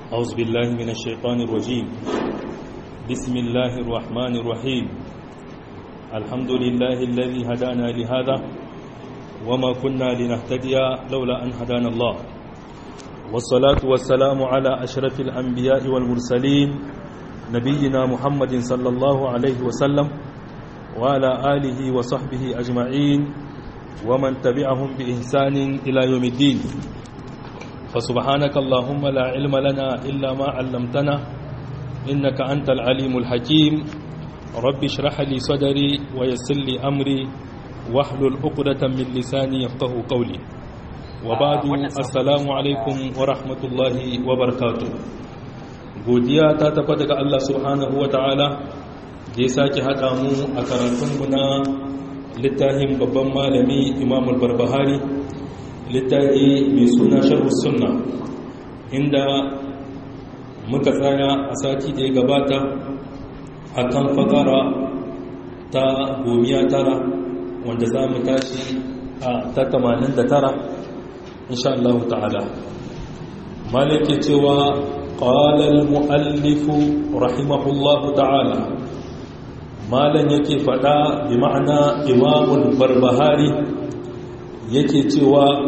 أعوذ بالله من الشيطان الرجيم بسم الله الرحمن الرحيم الحمد لله الذي هدانا لهذا وما كنا لنهتدي لولا أن هدانا الله والصلاة والسلام على أشرف الأنبياء والمرسلين نبينا محمد صلى الله عليه وسلم وعلى آله وصحبه أجمعين ومن تبعهم بإحسان إلى يوم الدين فسبحانك اللهم لا علم لنا إلا ما علمتنا إنك أنت العليم الحكيم رب اشرح لي صدري ويسر لي أمري واحلل عقدة من لساني يفقه قولي وبعد السلام عليكم ورحمة الله وبركاته godiya ta tabbata ga Allah subhanahu wa ta'ala da ya sake haɗa mu a karatunmu na littafin babban malami imam al-barbahari littafi mai suna sharhu sunna inda muka tsaya a sati da ya gabata a kan fakara ta gomiya tara wanda za mu tashi a ta tamanin da tara insha Allah ta'ala malake cewa ƙalal mu'allifu rahimahullahu ta'ala malan yake fada bi ma'ana imamul barbahari yake cewa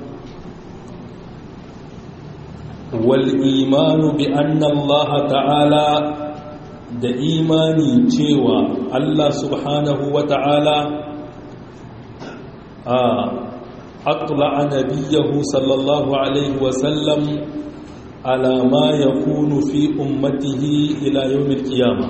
wal imanu bi anna Allah ta'ala da imani cewa Allah subhanahu wa ta'ala a atla'a nabiyahu sallallahu alaihi wa sallam ala ma yakunu fi ummatihi ila yawmil qiyamah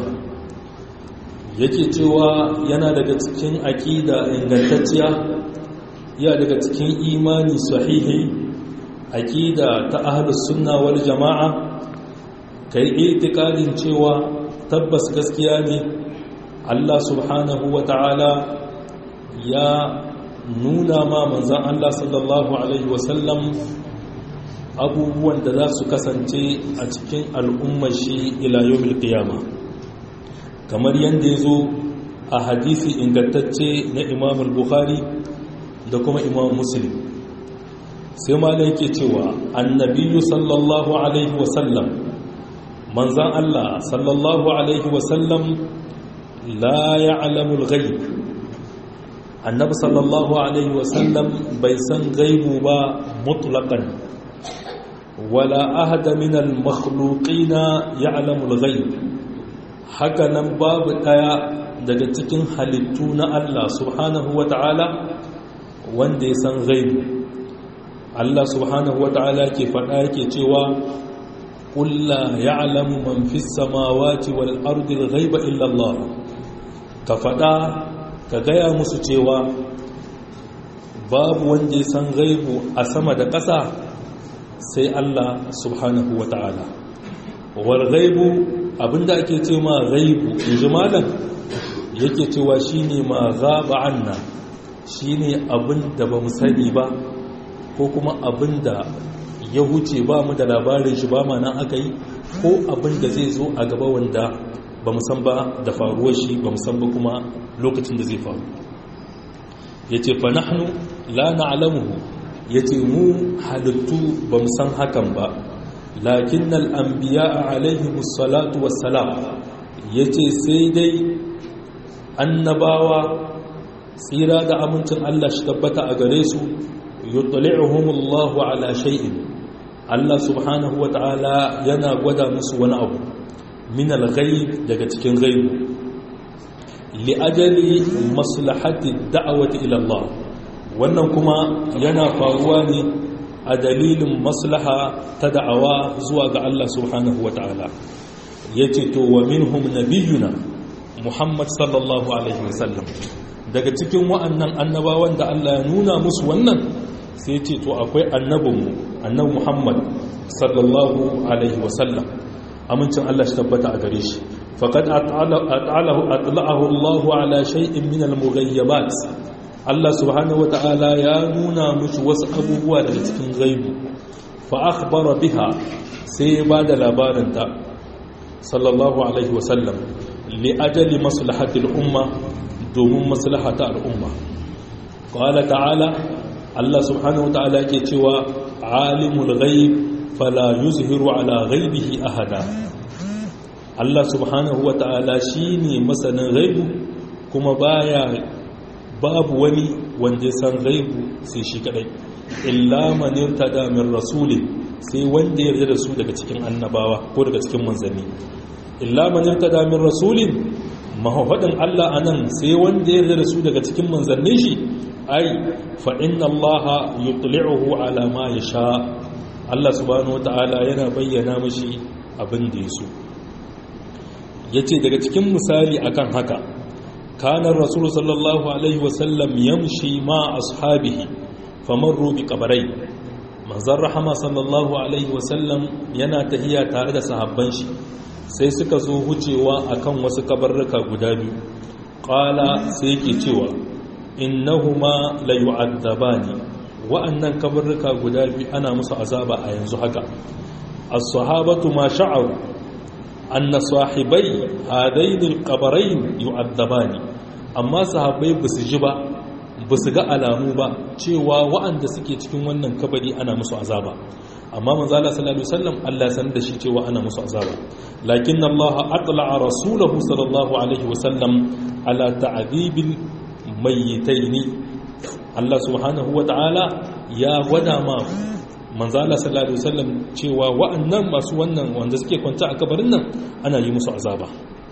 yake cewa yana daga cikin aƙida ingantacciya ya daga cikin imani sahihi aƙida ta ahlus sunna wal jama'a kai itikadin cewa tabbas gaskiya ne Allah subhanahu wata'ala ya nuna ma manzon Allah sallallahu alaihi wasallam abubuwan da za su kasance a cikin al'ummar shi ila yawmil qiyamah kamar yadda ya zo a hadisi ingantacce na imam bukhari da kuma imam muslim sai ma da yake cewa annabiyu sallallahu alaihi wasallam manzan allah sallallahu alaihi wasallam la ya'lamul ghaib annabi sallallahu alaihi wasallam bai san gaibu ba mutlaqan wala ahada min al-makhluqina ya'lamul ghaib haka nan babu ɗaya daga cikin halittu na Allah subhanahu wa ta'ala wanda ya san gaibu Allah subhanahu wa ta'ala ke faɗa yake cewa ƙulla ya alamu man fi samawati wal ardil gaiba illallah ka faɗa ka gaya musu cewa babu wanda ya san gaibu a sama da ƙasa sai Allah subhanahu wa ta'ala wal gaibu abinda ake ce ma ghaibu inji malam yake cewa shine ma ghaba anna shine abinda bamu sani ba ko kuma abinda ya huce ba mu da labarin shi ba ma nan aka yi ko abinda zai zo a gaba wanda bamu san ba da faruwar shi bamu san ba kuma lokacin da zai faru yace fa nahnu la na'lamuhu yace mu halittu bamu san hakan ba lakin al'ambiya a alaihimu salatu wassalam ya ce sai dai annabawa tsira da amincin Allah shi tabbata a gare su yuttali'uhumullahu ala shay'in Allah subhanahu wa ta'ala yana gwada musu wani abu min al-ghaib daga cikin ghaibu li ajali maslahati da'awati ila Allah wannan kuma yana faruwa ne a dalilin maslaha ta da'awa zuwa ga Allah subhanahu wa ta'ala ya ce to wa minhum nabiyuna Muhammad sallallahu alaihi wasallam daga cikin wa'annan annabawan da Allah ya nuna musu wannan sai ce to akwai annabinmu annabi Muhammad sallallahu alaihi wasallam amincin Allah shi tabbata a gare shi faqad at'alahu atla'ahu Allah ala shay'in min al-mughayyabat Allah subhanahu wata'ala ya nuna musu wasu abubuwa daga cikin gaibu fa akhbara biha sai ya bada labarin ta sallallahu alaihi wasallam li ajali maslahati al-umma domin maslahata al-umma qala ta'ala Allah subhanahu wata'ala yake cewa alimul ghaib fala yuzhiru ala ghaibihi ahada Allah subhanahu wa ta'ala shine masanin ghaibu kuma baya babu wani wanda san ghaibu sai shi kadai illa man irtada min rasulin sai wanda ya yarda da su daga cikin annabawa ko daga cikin manzanni illa man irtada min rasulin mahafadin Allah anan sai wanda ya yarda da su daga cikin manzannin shi ai fa inna Allah yutli'uhu ala ma yasha Allah subhanahu wata'ala yana bayyana mashi abin da ya so yace daga cikin misali akan haka kana rasul sallallahu alaihi wasallam yamshi ma ashabihi famarru bi qabrai manzon rahama sallallahu alaihi wasallam yana tahiya tare da sahabban shi sai suka zo wucewa akan wasu kabarruka guda biyu qala sai yake cewa innahuma la yu'adzabani wa'annan kabarruka guda biyu ana musu azaba a yanzu haka as-sahabatu ma sha'aru anna sahibai hadain al-qabrayn yu'adzabani amma sahabbai basu ji ba basu ga alamu ba cewa wa'anda suke cikin wannan kabari ana musu azaba amma manzo Allah sallallahu alaihi wasallam Allah san da shi cewa ana musu azaba lakin Allah atla'a rasulahu sallallahu alaihi wasallam ala ta'dibil mayyitaini Allah subhanahu wata'ala ya gwada ma manzo Allah sallallahu alaihi wasallam cewa wa'annan masu wannan wanda suke kwanta a kabarin nan ana yi musu azaba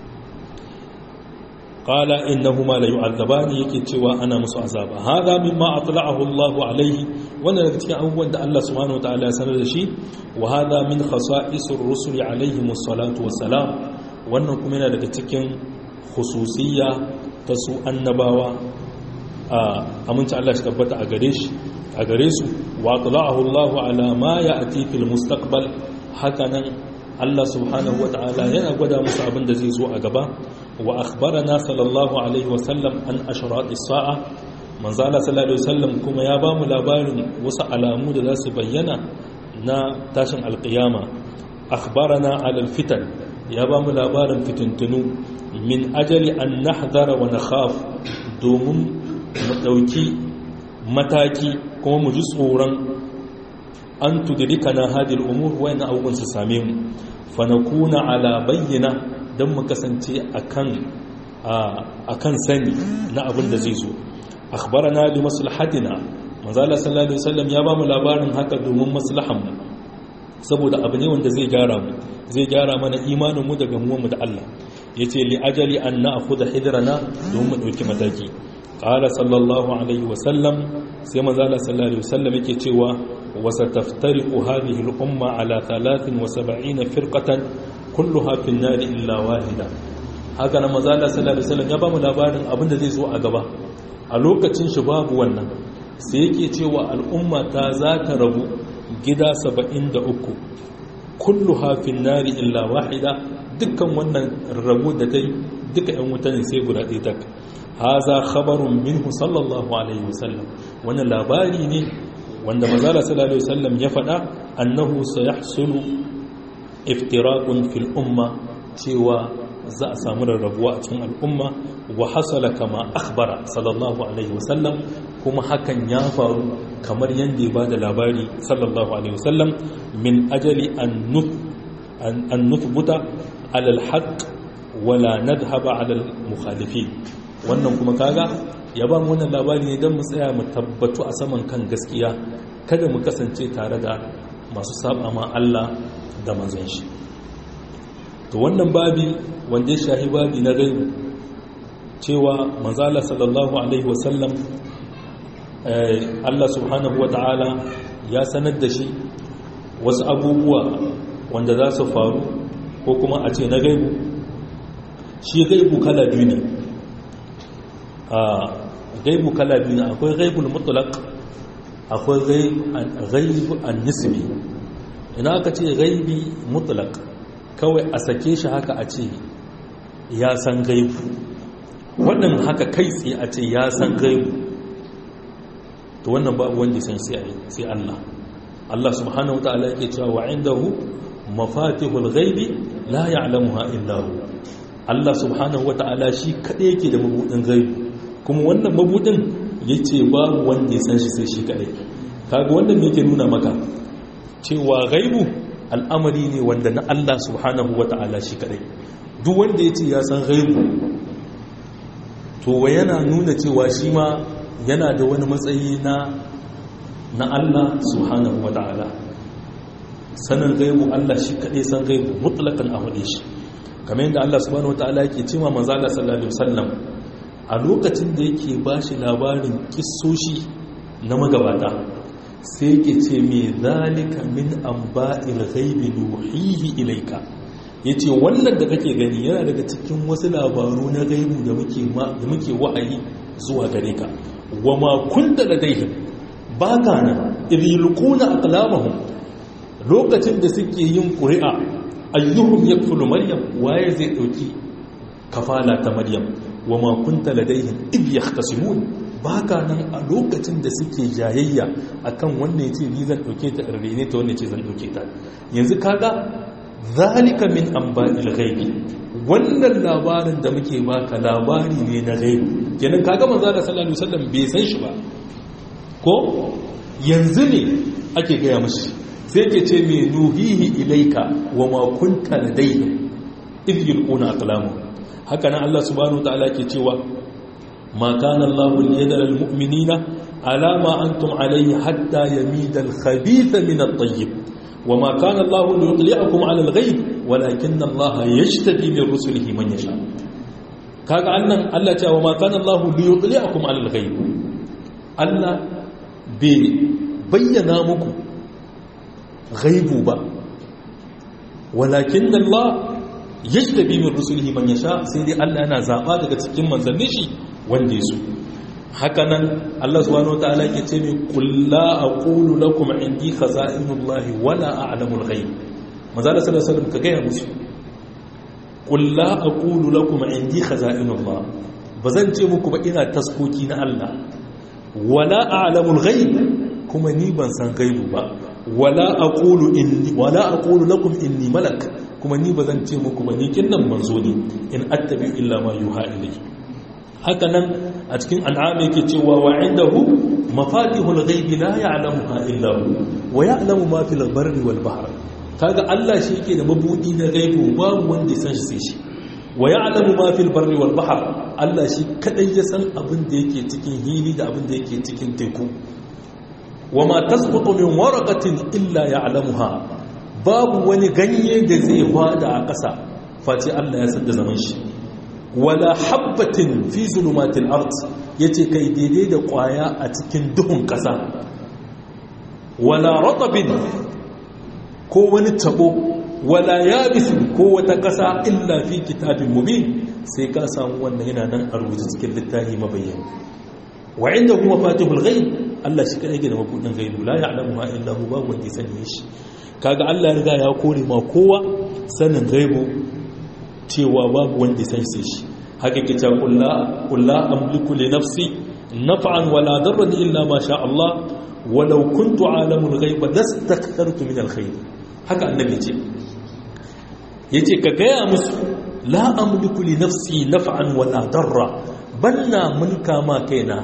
qala innahuma la yu'adzabani yake cewa ana musu azaba hada mimma atla'ahu Allahu alaihi wannan daga cikin abubuwan da Allah subhanahu wataala ya sanar da shi wa hada min khasa'isir rusuli alaihimus salatu wassalam wannan kuma yana daga cikin khususiyya ta su annabawa a aminci Allah shi tabbata a gare shi a gare su wa atla'ahu Allahu ala ma ya'ti fil mustaqbal hakanan Allah subhanahu wataala yana gwada musu abin da zai zo a gaba wa akhbarana sallallahu alaihi wasallam an ashratis sa'a manzala sallallahu alaihi wasallam kuma ya ba mu labarin wasu alamu da za su bayyana na tashin alqiyama akhbarana alal fitan ya ba mu labarin fitintunu min ajali an nahdara wa nakhaf domin mu dauki mataki kuma mu ji tsoron an tudrikana hadhihi al-umur wa ina abubuwan su same mu fa nakuna ala bayyina don mu kasance a kan sani na abin da zai zo akhbarana bi maslahatina manzala sallallahu alaihi wasallam ya bamu labarin haka domin maslahan mu saboda abu ne wanda zai gyara mu zai gyara mana imanin mu daga mu da Allah yace li ajali an na'khudha hidrana domin mu dauki mataki qala sallallahu alaihi wasallam sai manzala sallallahu alaihi wasallam yake cewa wa sataftariqu hadhihi al-umma ala 73 firqatan kulluha fin nari illa wahida haka nan manzo Allah sallallahu alaihi wasallam ya ba mu labarin abin da zai zo a gaba a lokacin shi babu wannan sai yake cewa al'umma ta za ta rabu gida 73 kulluha fin nari illa wahida dukkan wannan rabu da tai duka ɗan wuta ne sai guda ɗaya tak haza khabarun minhu sallallahu alaihi wasallam wannan labari ne wanda manzo Allah sallallahu alaihi wasallam ya faɗa annahu sayahsulu iftirakun fil umma cewa za a samu rarrabuwa a cikin al'umma wa hasala kama akhbara sallallahu alaihi wasallam kuma hakan ya faru kamar yadda ya ba da labari sallallahu alaihi wasallam min ajali an nuthbuta alal haqq wala nadhhaba alal mukhalifi wannan kuma kaga ya ba mu wannan labari ne don mu tsaya mu tabbatu a saman kan gaskiya kada mu kasance tare da masu saba ma Allah da manzon shi to wannan babi wanda ya shahi babi na gaibu cewa manzala sallallahu alaihi wasallam Allah subhanahu wa ta'ala ya sanar da shi wasu abubuwa wanda za su faru ko kuma a ce na gaibu shi gaibu kala biyu ne a gaibu kala biyu ne akwai gaibul mutlaq akwai gaibu an nisbi ina aka ce gaibi mutlaq kawai a sake shi haka a ce ya san gaibu wannan haka kai tsaye a ce ya san gaibu to wannan babu wanda san sai Allah Allah subhanahu wataala yake cewa wa indahu mafatihul ghaibi la ya'lamuha illa hu Allah subhanahu wataala shi kadai yake da mabudin gaibu kuma wannan mabudin yace babu wanda ya san shi sai shi kadai kaga wannan me yake nuna maka cewa gaibu al'amari ne wanda na Allah subhanahu wa ta'ala shi kadai duk wanda ya ce ya san ghaibu to wa yana nuna cewa shi ma yana da wani matsayi na na Allah subhanahu wa ta'ala sanin gaibu Allah shi kadai san gaibu mutlakan a hude shi kamar yadda Allah subhanahu wa ta'ala yake cewa manzo Allah sallallahu alaihi wasallam a lokacin da yake bashi labarin kissoshi na magabata sai yake ce me zalika min amba'il ghaibi nuhihi ilayka yace wannan da kake gani yana daga cikin wasu labaru na gaibu da muke da muke wa'ayi zuwa gare ka wama kunta ladaihim baka nan idilquna aqlamahum lokacin da suke yin ƙuri'a ayyuhum yakfulu maryam waye zai dauki kafala ta maryam wama kunta ladaihim id yahtasimun baka nan a lokacin da suke jayayya akan wannan yace ni zan dauke ta rene ta wannan yace zan dauke ta yanzu kaga zalika min anba'il ghaibi wannan labarin da muke baka labari ne na ghaibi kenan kaga manzo da sallallahu alaihi wasallam bai san shi ba ko yanzu ne ake gaya mashi sai ke ce mai nuhihi ilaika wa ma kunta ladayhim idh yulquna aqlamu haka nan Allah subhanahu wa ta'ala ke cewa ma kana Allahu liyadara almu'minina ala ma antum alayhi hatta yamida al-khabitha min at-tayyib wa ma kana Allahu liyutli'akum ala al-ghayb walakin Allah yajtabi min rusulihi man yasha kaga annan Allah cewa ma kana Allahu liyutli'akum ala al-ghayb Allah bai bayyana muku ghaibu ba walakin Allah yajtabi min rusulihi man yasha sai dai Allah yana zaba daga cikin manzannin shi wanda yaso haka nan Allah subhanahu wataala yake ce min qul la aqulu lakum indi khaza'inullahi wala a'lamul ghaib manzo Allah sallallahu alaihi wasallam ka gaya musu qul la aqulu lakum indi khaza'inullah bazan ce muku ba ina taskoki na Allah wala a'lamul ghaib kuma ni ban san gaibu ba wala aqulu inni wala aqulu lakum inni malak kuma ni bazan ce muku ba ni kinnan manzo ne in attabi illa ma yuha ilayhi haka nan a cikin an'am yake cewa wa indahu mafatihul ghaibi la ya'lamuha illa hu wa ya'lamu ma fil barri wal bahr kaga Allah shi yake da mabudi na gaibu babu wanda ya san shi sai shi wa ya'lamu ma fil barri wal bahr Allah shi kadai ya san abin da yake cikin hili da abin da yake cikin teku wa ma tasqutu min waraqatin illa ya'lamuha babu wani ganye da zai hwada a ƙasa face Allah ya san da zaman shi wala habbatin fi zulumatil ard yace kai daidai da kwaya a cikin duhun ƙasa wala ratabin ko wani tabo wala yabisin ko wata ƙasa illa fi kitabin mubin sai ka samu wannan yana nan a rubuce cikin littafi mabayyan wa inda kuma fatihul ghaib Allah shi kadai da mabudin ghaibu la ya'lamu ma illa hu babu wanda ya sani shi kaga Allah ya riga ya kore ma kowa sanin ghaibu cewa babu wanda ya san shi haka ke ta kulla kulla amliku li nafsi naf'an wala darran illa ma sha Allah walau kuntu alamul ghaiba lastakthartu min alkhair haka annabi ce yace ka gaya musu la amliku li nafsi naf'an wala darra banna mulka ma kaina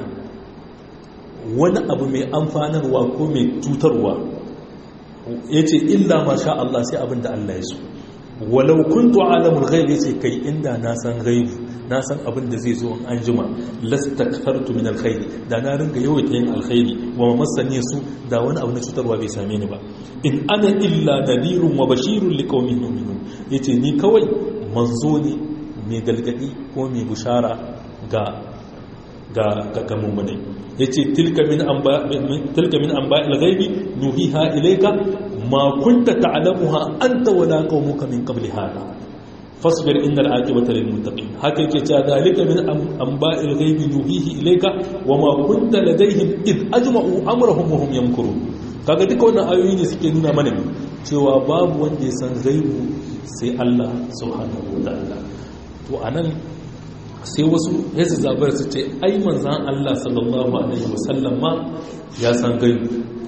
wani abu mai amfanarwa ko mai tutarwa yace illa ma sha Allah sai abinda Allah ya so walau kuntu alamul ghaib yace kai inda na san ghaibu na san abin da zai zo an jima lastakthartu min alkhairi da na ringa yawaita yin alkhairi wa masani su da wani abu na cutarwa bai same ni ba in ana illa nadirun wa bashirun liqaumin yu'minun yace ni kawai manzo ne mai galgadi ko mai bushara ga ga ga ga mu'minai yace tilka min amba tilka min amba'il ghaibi nuhiha ilayka ma kunta ta'lamuha anta wala qaumuka min qabli hada fasbir innal aqibata lil muttaqin haka yake cewa dalika min anba'il ghaibi nuhihi ilayka wama kunta ladayhim id ajma'u amrahum wa hum yamkurun kaga duka wannan ayoyi ne suke nuna mana cewa babu wanda ya san ghaibu sai Allah subhanahu wa ta'ala to anan sai wasu ya su zabar su ce ai manzan Allah sallallahu alaihi wasallam ma ya san gaibu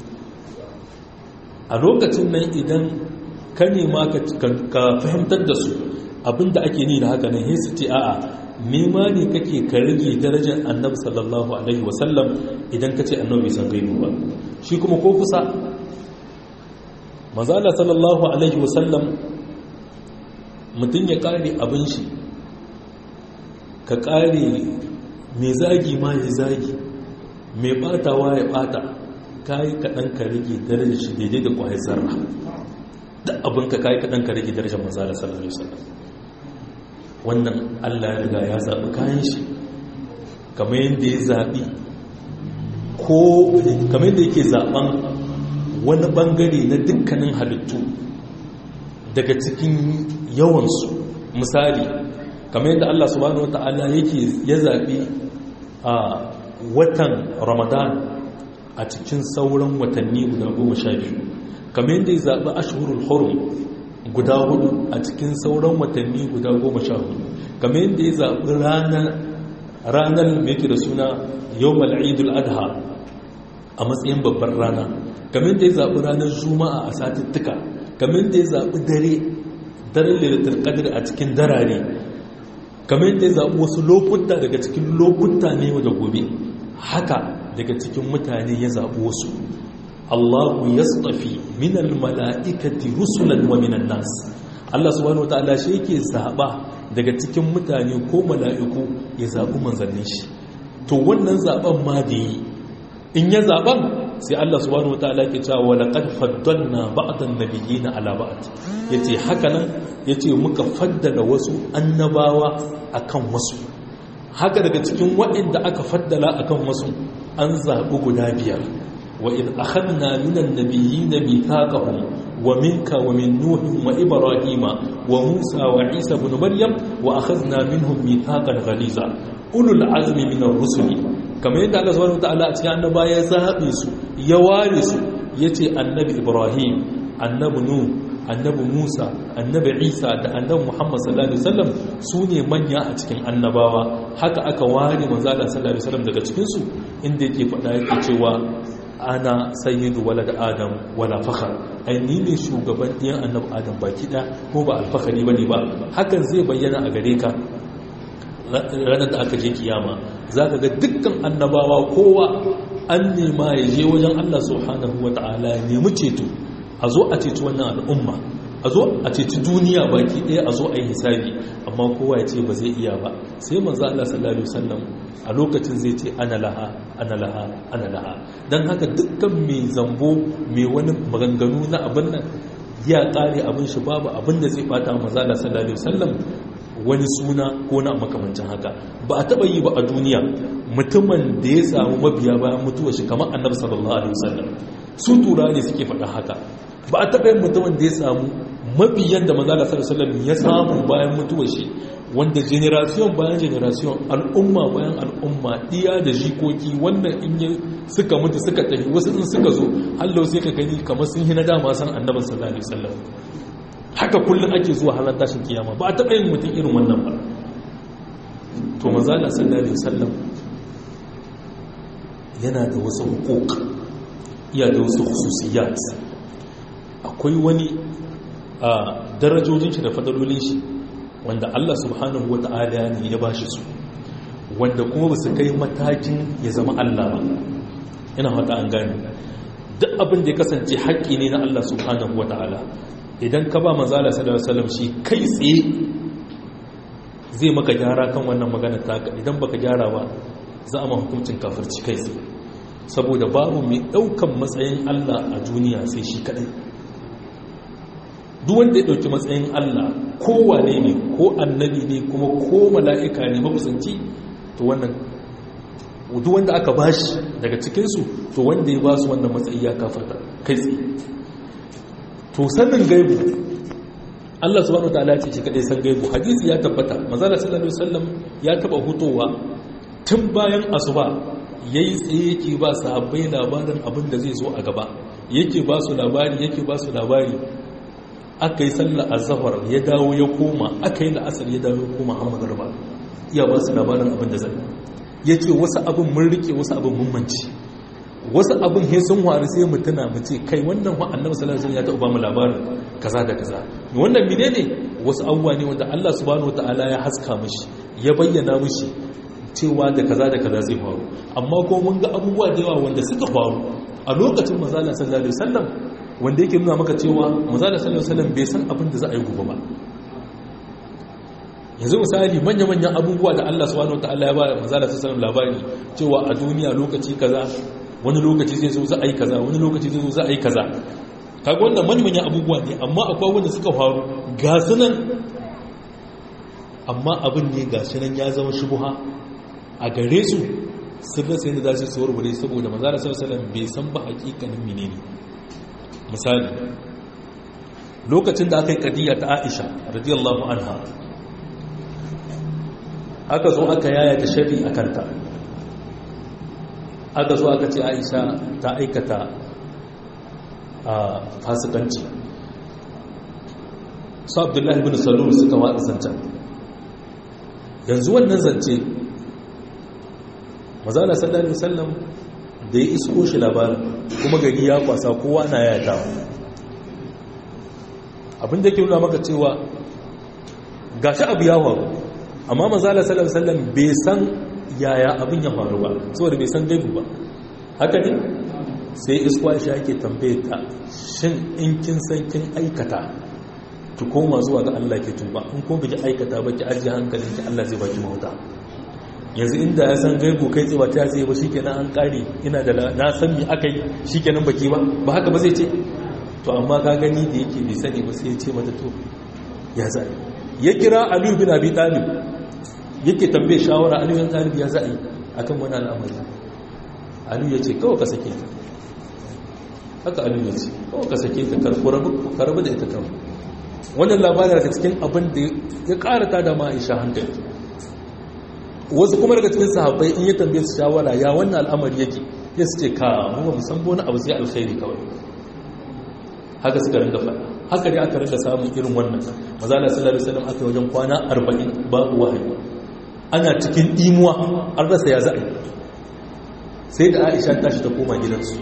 a lokacin nan idan ka nema ka fahimtar da su abinda ake ni da haka nan sai su ce a'a nema ne kake ka rage darajar annabi sallallahu alaihi wasallam idan ka ce annabi san gaibu ba shi kuma ko kusa mazala sallallahu alaihi wasallam mutum ya kare abin shi ka kare mai zagi ma ya zagi mai batawa ya bata kayi kaɗan ka rage darajar shi daidai da kwayar zarra da abin ka kayi kaɗan ka rage darajar mazala sallallahu alaihi wasallam wannan allah ya riga ya zaɓi kayan shi kamar yadda ya zaɓi ko kamar yadda yake zaɓen wani ɓangare na dukkanin halittu daga cikin yawansu misali kamar yadda Allah subhanahu wata'ala yake ya zaɓi a watan ramadan a cikin sauran watanni guda goma sha biyu kamar yadda ya zaɓi ashhurul hurum guda hudu a cikin sauran watanni guda goma sha hudu kamar yadda ya zaɓi ranar mai da suna yau mal'idul adha a matsayin babbar rana kamar da ya zaɓi ranar juma'a a satuttuka kamar da ya zaɓi dare daren lalatar ƙadir a cikin darare kamar da ya zaɓi wasu lokuta daga cikin lokuta ne da gobe haka daga cikin mutane ya zaɓi wasu allahu ya tsafi minal mala'ikati rusulan wa minan nas allah subhanahu wa ta'ala shi yake zaɓa daga cikin mutane ko mala'iku ya zaɓi manzannin shi to wannan zaɓen ma da yi in ya zaɓen sai Allah subhanahu wataala ke cewa wa laqad faddalna ba'dan nabiyina ala ba'd yace haka nan yace muka faddala wasu annabawa akan wasu haka daga cikin waɗanda aka faddala akan wasu an zaɓi guda biyar wa in akhadna minan nabiyina mithaqahum wa minka wa min nuhin wa ibrahima wa musa wa isa ibn maryam wa akhadna minhum mithaqan ghaliza ulul azmi minar rusuli kamar yadda Allah subhanahu wataala a cikin annaba ya zabe su ya ware su yace annabi Ibrahim annabi Nuh annabi Musa annabi Isa da annabi Muhammad sallallahu alaihi wasallam su ne manya a cikin annabawa haka aka ware manzo Allah sallallahu alaihi wasallam daga cikin su inda yake faɗa yake cewa ana sayyidu walad adam wala fakhar ai ni ne shugaban ɗiyan annabi adam baki ɗaya ko ba alfahari bane ba hakan zai bayyana a gare ka ranar da aka je kiyama za ka ga dukkan annabawa kowa an nema ya je wajen Allah subhanahu wa ta'ala ya nemi ceto a zo a ceci wannan al'umma a zo a ceci duniya baki ɗaya a zo a yi hisabi amma kowa ya ce ba zai iya ba sai manzo Allah sallallahu alaihi wasallam a lokacin zai ce ana laha ana laha ana laha dan haka dukkan mai zambo mai wani maganganu na abin nan ya kare abin shi babu abin da zai bata manzo Allah sallallahu alaihi wasallam wani suna ko na makamancin haka ba a taba yi ba a duniya mutumin da ya samu mabiya bayan mutuwar shi kamar annabi sallallahu alaihi wasallam su tura ne suke faɗa haka ba a taba yin mutumin da ya samu mabiyan da manzo sallallahu alaihi wasallam ya samu bayan mutuwar shi wanda generation bayan generation al'umma bayan al'umma iya da jikoki wannan in yi suka mutu suka tafi wasu in suka zo hallau sai ka gani kamar sun hina dama san annabi sallallahu alaihi wasallam haka kullum ake zuwa halar tashin kiyama ba a taɓa yin mutum irin wannan ba to mazala sallallahu alaihi wasallam yana da wasu hukuk iya da wasu khususiyat akwai wani a darajojin shi da fadalolin shi wanda Allah subhanahu wata'ala ne ya bashi su wanda kuma ba su kai matakin ya zama Allah ba ina hata an gane duk abin da ya kasance haƙƙi ne na Allah subhanahu wata'ala idan ka ba manzala sallallahu alaihi wasallam shi kai tsaye zai maka gyara kan wannan magana taka idan baka gyara ba za a ma hukuncin kafirci kai tsaye saboda babu mai daukan matsayin Allah a duniya sai shi kadai duk wanda ya dauki matsayin Allah ko wane ne ko annabi ne kuma ko mala'ika ne makusanci to wannan duk wanda aka bashi daga cikinsu to wanda ya ba su wannan matsayi ya kafarta kai tsaye to sanin gaibu Allah subhanahu wataala ce shi kadai san gaibu hadisi ya tabbata manzala sallallahu alaihi wasallam ya taba hutowa tun bayan asuba yayi tsaye yake ba sahabbai labarin abin da zai zo a gaba yake ba su labari yake ba su labari aka yi sallar azhar ya dawo ya koma aka yi la'asar ya dawo ya koma amma garba iya ba su labarin abin da zai yace wasu abin mun rike wasu abin mun manci wasu abin he sun waru sai mu tuna mu ce kai wannan wa annabi sallallahu alaihi wasallam ya taɓa mu labarin kaza da kaza wannan menene wasu abubuwa ne wanda Allah subhanahu wataala ya haska mishi ya bayyana mishi cewa da kaza da kaza zai faru amma ko mun ga abubuwa da yawa wanda suka faru a lokacin manzo sallallahu alaihi wasallam wanda yake nuna maka cewa manzala sallallahu alaihi wasallam bai san abin da za a yi gobe ba yanzu misali manya-manyan abubuwa da Allah subhanahu wataala ya ba manzala sallallahu alaihi labari cewa a duniya lokaci kaza wani lokaci zai zo za a yi kaza wani lokaci zai zo za a yi kaza kaga wannan manya-manyan abubuwa ne amma akwai wanda suka faru ga sunan amma abin ne ga sunan ya zama shubuha a gare su sun rasa yadda za su warware saboda manzala sallallahu alaihi bai san ba hakikanin menene misali lokacin da aka yi kadiyya ta Aisha radiyallahu anha aka zo aka yaya ta shari a kanta aka zo aka ce Aisha ta aikata a fasikanci su abdullahi bin salul suka watsa zancen yanzu wannan zance mazala sallallahu alaihi wasallam da ya isko shi labarin kuma gari ya kwasa kowa na yata abinda ke nuna maka cewa gashi abu ya faru amma mazala sallallahu alaihi wasallam bai san yaya abin ya faru ba saboda bai san gaibu ba haka ne sai iskwa shi ake tambaye ta shin in kin san kin aikata ki koma zuwa ga Allah ke tuba in ko biki aikata ba ki ajiye hankalinki Allah zai baki mauta yanzu inda ya san gaibu kai tsaye ba ta zai ba shikenan an kare ina da na san me aka yi shikenan baki ba ba haka ba zai ce to amma ka gani da yake bai sani ba sai ya ce mata to ya zai ya kira Aliyu bin Abi Talib yake tambaye shawara Aliyu bin Talib ya zai akan wani al'amari Aliyu ya ce kawai ka sake ta haka Aliyu ya ce kawai ka sake ta karbu da ita kawai wannan labarin daga cikin abin da ya karata da ma'aisha hankali wasu kuma daga cikin sahabbai in ya tambaye su shawara ya wannan al'amari yake ya su ce ka mu ba san wani abu sai alkhairi kawai haka suka ringa faɗa haka dai aka ringa samun irin wannan mazala sallallahu alaihi wasallam aka wajen kwana 40 babu wahayi ana cikin imuwa an rasa ya za'a sai da Aisha tashi ta koma gidansu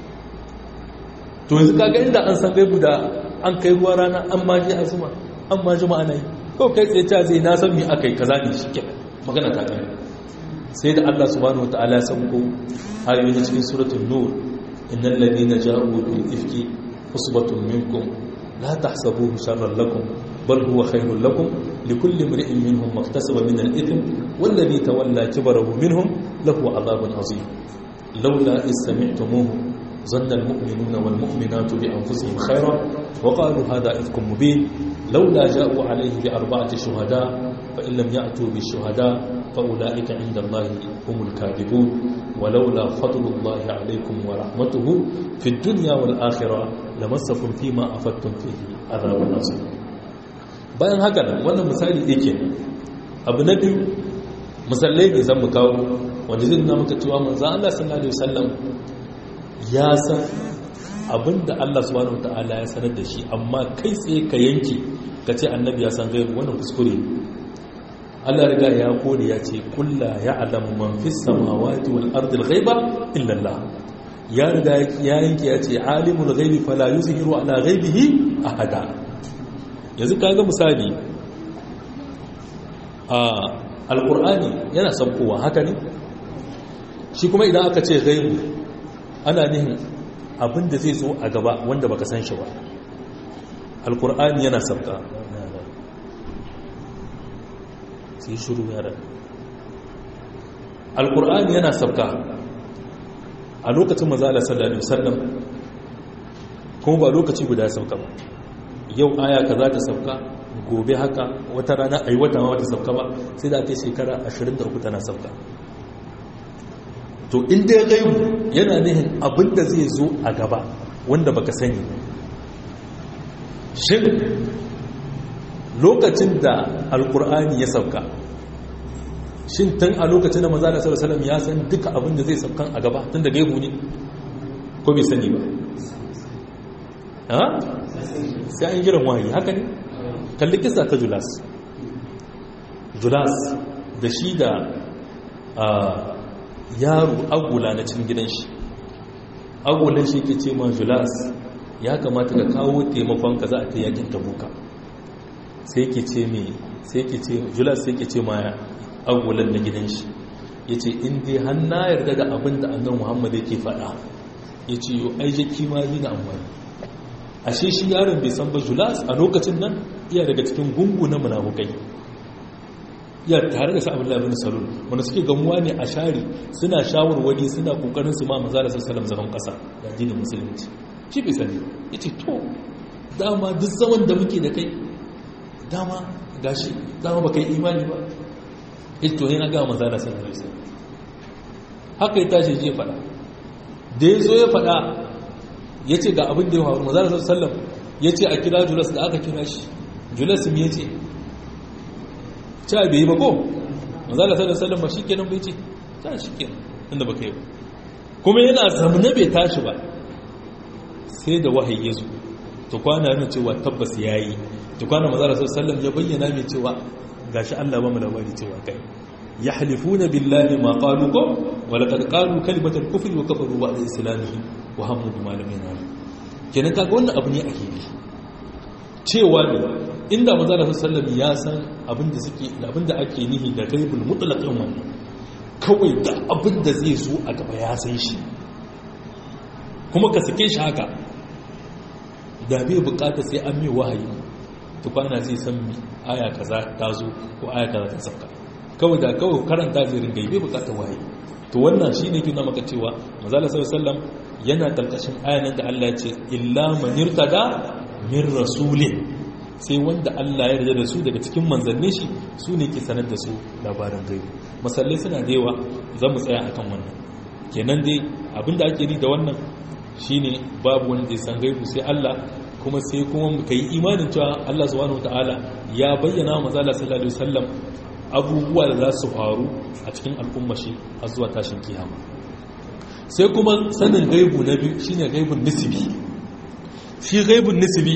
to yanzu kaga inda an san gaibu da an kai ruwa rana an ma ji azuma an ma ji ma'ana yi ko kai tsaye ta zai na san me aka yi kaza ne shi ke magana ta kai sai da Allah subhanahu wataala ya sauko ayoyi cikin suratul nur innal ladina ja'u bil ifki usbatun minkum la tahsabuhu sharran lakum bal huwa khairul lakum likulli imri'in minhum maktasaba min al-ithm والذي تولى كبره منهم له عذاب عظيم لولا إذ سمعتموه ظن المؤمنون والمؤمنات بأنفسهم خيرا وقالوا هذا إفك مبين لولا جاءوا عليه بأربعة شهداء فإن لم يأتوا بالشهداء فأولئك عند الله هم الكاذبون ولولا فضل الله عليكم ورحمته في الدنيا والآخرة لمسكم فيما أفدتم فيه عذاب عظيم bayan haka nan wannan misali yake abu na biyu misalai ne zan mu kawo wanda zai nuna maka cewa manzo Allah sallallahu alaihi wasallam ya san abinda Allah subhanahu wataala ya sanar da shi amma kai tsaye ka yanke ka ce annabi ya san gaibu wannan kuskure Allah riga ya kore ya ce kulla ya'lamu man fis samawati wal ardi al ghaiba illa Allah ya riga ya yanke ya ce alimul ghaibi fala yuzhiru ala ghaibihi ahada yanzu kaga misali a alqur'ani yana saukowa haka ne shi kuma idan aka ce ghaibu ana nihin abin da zai zo a gaba wanda baka san shi ba alkur'ani yana sabka sai shuru yara alkur'ani yana sabka a lokacin mazala sallallahu alaihi wasallam kuma ba lokaci guda sabka ba yau aya kaza ta sabka gobe haka wata rana ayi wata ma wata sabka ba sai da kai shekara 23 tana sabka to inda ya gaibu yana nihin abinda zai zo a gaba wanda baka sani shin lokacin da alkur'ani ya sauka shin tun a lokacin da maza da salasalam ya san duka abinda zai saukan a gaba tun da gaibu ne ko bai sani ba ha sai an jiran wahayi haka ne kalli kisa ta julas julas da shi da yaro agula na cikin gidan shi agulan shi ke ce ma julas ya kamata ka kawo taimakon ka za a ta yakin tabuka sai ke ce mai sai ke ce julas sai ke ce ma agulan na gidan shi ya ce in dai hanna yarda da abin da annan muhammadu yake faɗa ya ce yau ai jaki ma zina amfani ashe shi yaron bai san ba julas a lokacin nan iya daga cikin gungu na munafukai iya tare da sa'abin labin salon wanda suke gamuwa ne a shari suna shawarwari suna kokarin su ma maza da sassalam zaman kasa da addinin musulunci shi bai sani ya ce to dama duk zaman da muke da kai dama gashi dama ba kai imani ba ya ce to yana ga maza da sassalam haka ya tashi je faɗa da ya zo ya faɗa ya ce ga abin da ya faru maza da sassalam ya ce a kira julas da aka kira shi julas me ya ce ta bai yi ba ko manzala sallallahu alaihi wasallam shikenan bai ce ta shikenan inda baka yi ba kuma yana zamne bai tashi ba sai da wahayi ya zo to kwana yana cewa tabbas yayi to kwana manzala sallallahu alaihi wasallam ya bayyana mai cewa gashi Allah ba mu labari cewa kai yahlifuna billahi ma qalu ko wa laqad qalu kalimatal kufri wa kafaru ba'da islamihim wa hammu bima lam yanalu kenan kaga wannan abu ne ake yi cewa ne inda maza da sallam ya san abinda suke abinda ake nihi da gaibul mutlaqin wannan kawai da abinda zai zo a gaba ya san shi kuma ka sake shi haka da bai bukata sai an mai wahayi tukwana zai san mi aya kaza ta zo ko aya kaza ta sauka kawai da kawai karanta zai ringa bai bukatar wahayi to wannan shine kina maka cewa maza da sallam yana karkashin ayanan da Allah ya ce illa man irtada min rasulin sai wanda Allah ya yarda da su daga cikin manzannin shi su ne ke sanar da su labarin gaibu masallai suna da yawa za mu tsaya akan wannan kenan dai abinda ake ni da wannan shine babu wanda ya san gaibu sai Allah kuma sai kuma ka yi imanin cewa Allah subhanahu wataala ya bayyana wa manzo Allah sallallahu alaihi wasallam abubuwa da za su faru a cikin al'umma shi har zuwa tashin kiyama sai kuma sanin gaibu na biyu shine gaibun nisbi shi gaibun nisbi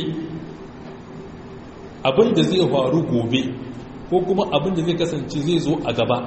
abin da zai faru gobe ko kuma abin da zai kasance zai zo a gaba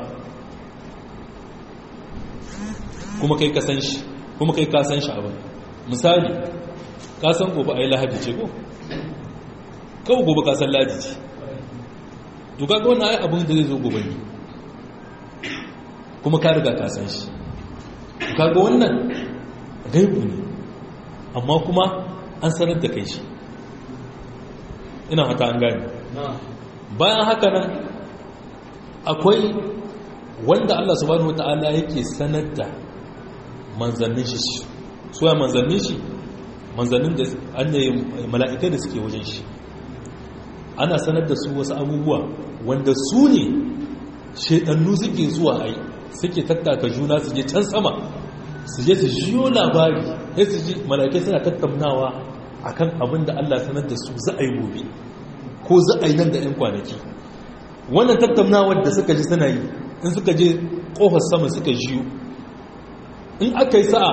kuma kai kasan shi kuma kai kasan shi abin misali kasan gobe a yi lahadi ce ko kawo gobe kasan lahadi ce duka ga wani abin da zai zo gobe ne kuma ka riga kasan shi duka ga wannan gaibu ne amma kuma an sanar da kai shi ina hata an gani bayan haka nan akwai wanda Allah subhanahu wata'ala yake sanar da manzannin shi su ya manzannin shi manzannin da annayi mala'ikai da suke wajen shi ana sanar da su wasu abubuwa wanda su ne shedannu suke zuwa ai suke tattaka juna su je can sama su je su jiyo labari sai su ji mala'ikai suna tattaunawa akan abin da Allah sanar da su za a yi gobe ko za a yi nan da 'yan kwanaki wannan tattaunawar da suka ji suna yi in suka je kofar sama suka jiyo in aka yi sa'a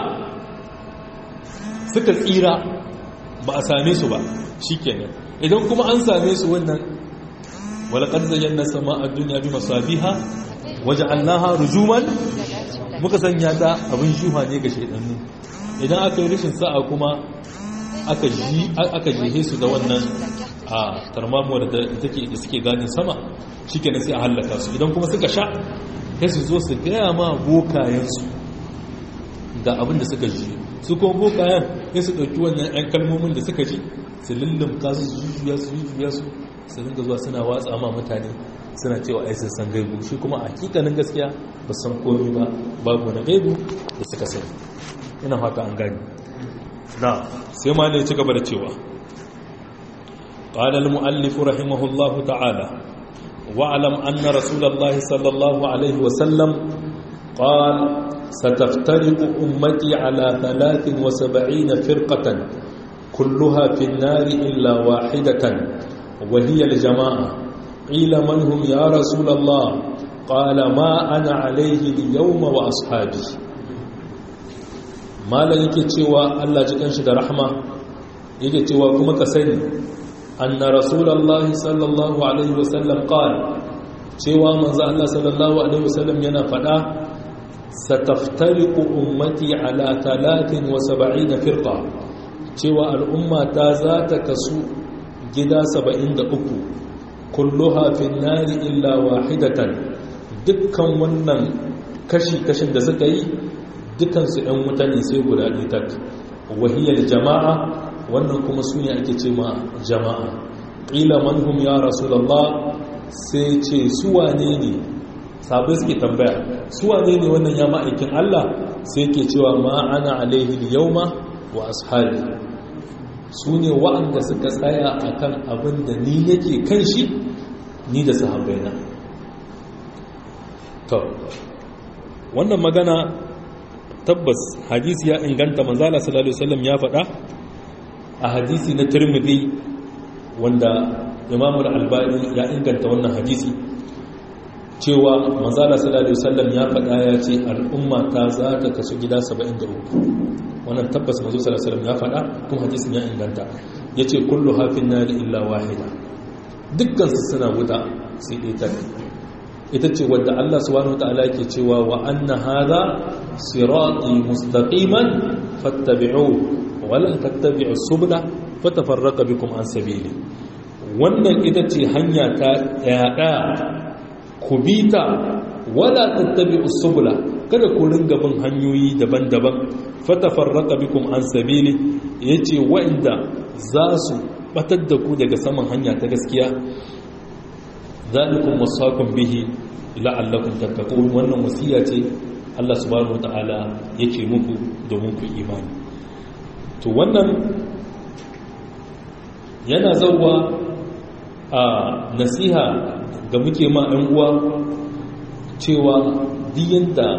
suka tsira ba a same su ba shi kenan idan kuma an same su wannan walakar zayen na sama a duniya bi masabiha waje allaha rujuman muka sanya ta abin shuha ne ga shaidannu idan aka yi rashin sa'a kuma aka jihe su da wannan a tarmamuwar da take da suke ganin sama shi kenan sai a hallaka su idan kuma suka sha sai su zo su gaya ma bokayensu ga abin da suka ji su kuma bokayen sai su ɗauki wannan 'yan kalmomin da suka ji su lullumka su jujjuya su jujjuya su su dinga zuwa suna watsa ma mutane suna cewa ai sun san gaibu shi kuma a hakikanin gaskiya ba san komai ba babu na gaibu da suka sani ina haka an gani na sai ma ne ci gaba da cewa قال المؤلف رحمه الله تعالى واعلم أن رسول الله صلى الله عليه وسلم قال ستفترق أمتي على ثلاث وسبعين فرقة كلها في النار إلا واحدة وهي الجماعة قيل من هم يا رسول الله قال ما أنا عليه اليوم وأصحابي ما لا yake cewa Allah jikan shi da rahma yake cewa kuma ka sani anna rasulullahi sallallahu alaihi wasallam qala cewa manzo Allah sallallahu alaihi wasallam yana fada sataftariqu ummati ala 73 firqa cewa al'umma ta za ta kasu gida 73 kulluha fin nari illa wahidatan dukkan wannan kashi-kashin da suka yi dukansu ‘yan wuta ne sai guda ɗaya wahiyar jama'a wannan kuma su ne ake ce ma jama'a ƙila manhum ya rasulallah sai ce su wane ne sabai suke tambaya su wane ne wannan ya ma'aikin Allah sai ke cewa ma ana alaihi yauma wa ashabi su ne wa'anda suka tsaya akan abin da ni yake kan shi ni da sahabbaina to wannan magana tabbas hadisi ya inganta manzala sallallahu alaihi wasallam ya faɗa a hadisi na Tirmidhi wanda Imam al-Albani ya inganta wannan hadisi cewa manzala sallallahu alaihi wasallam ya faɗa ya ce al'umma ta za ta kasu gida 73 wannan tabbas manzo sallallahu alaihi wasallam ya faɗa kuma hadisin ya inganta yace kullu hafin nari illa wahida dukkan su suna wuta sai dai ta ita ce wadda Allah subhanahu wataala yake cewa wa anna hadha sirati mustaqiman fattabi'uhu wa la tattabi'u subula fatafarraqa bikum an sabili wannan ita ce hanya ta daya ku bita wala tattabi'u subula kada ku ringa bin hanyoyi daban-daban fatafarraqa bikum an sabili yace wa'inda za su batar da ku daga saman hanya ta gaskiya zalikum wasaqum bihi la'allakum tattaqun wannan wasiya ce Allah subhanahu wataala yake muku domin ku imani to wannan yana zauwa a nasiha ga muke ma ɗan uwa cewa diyan da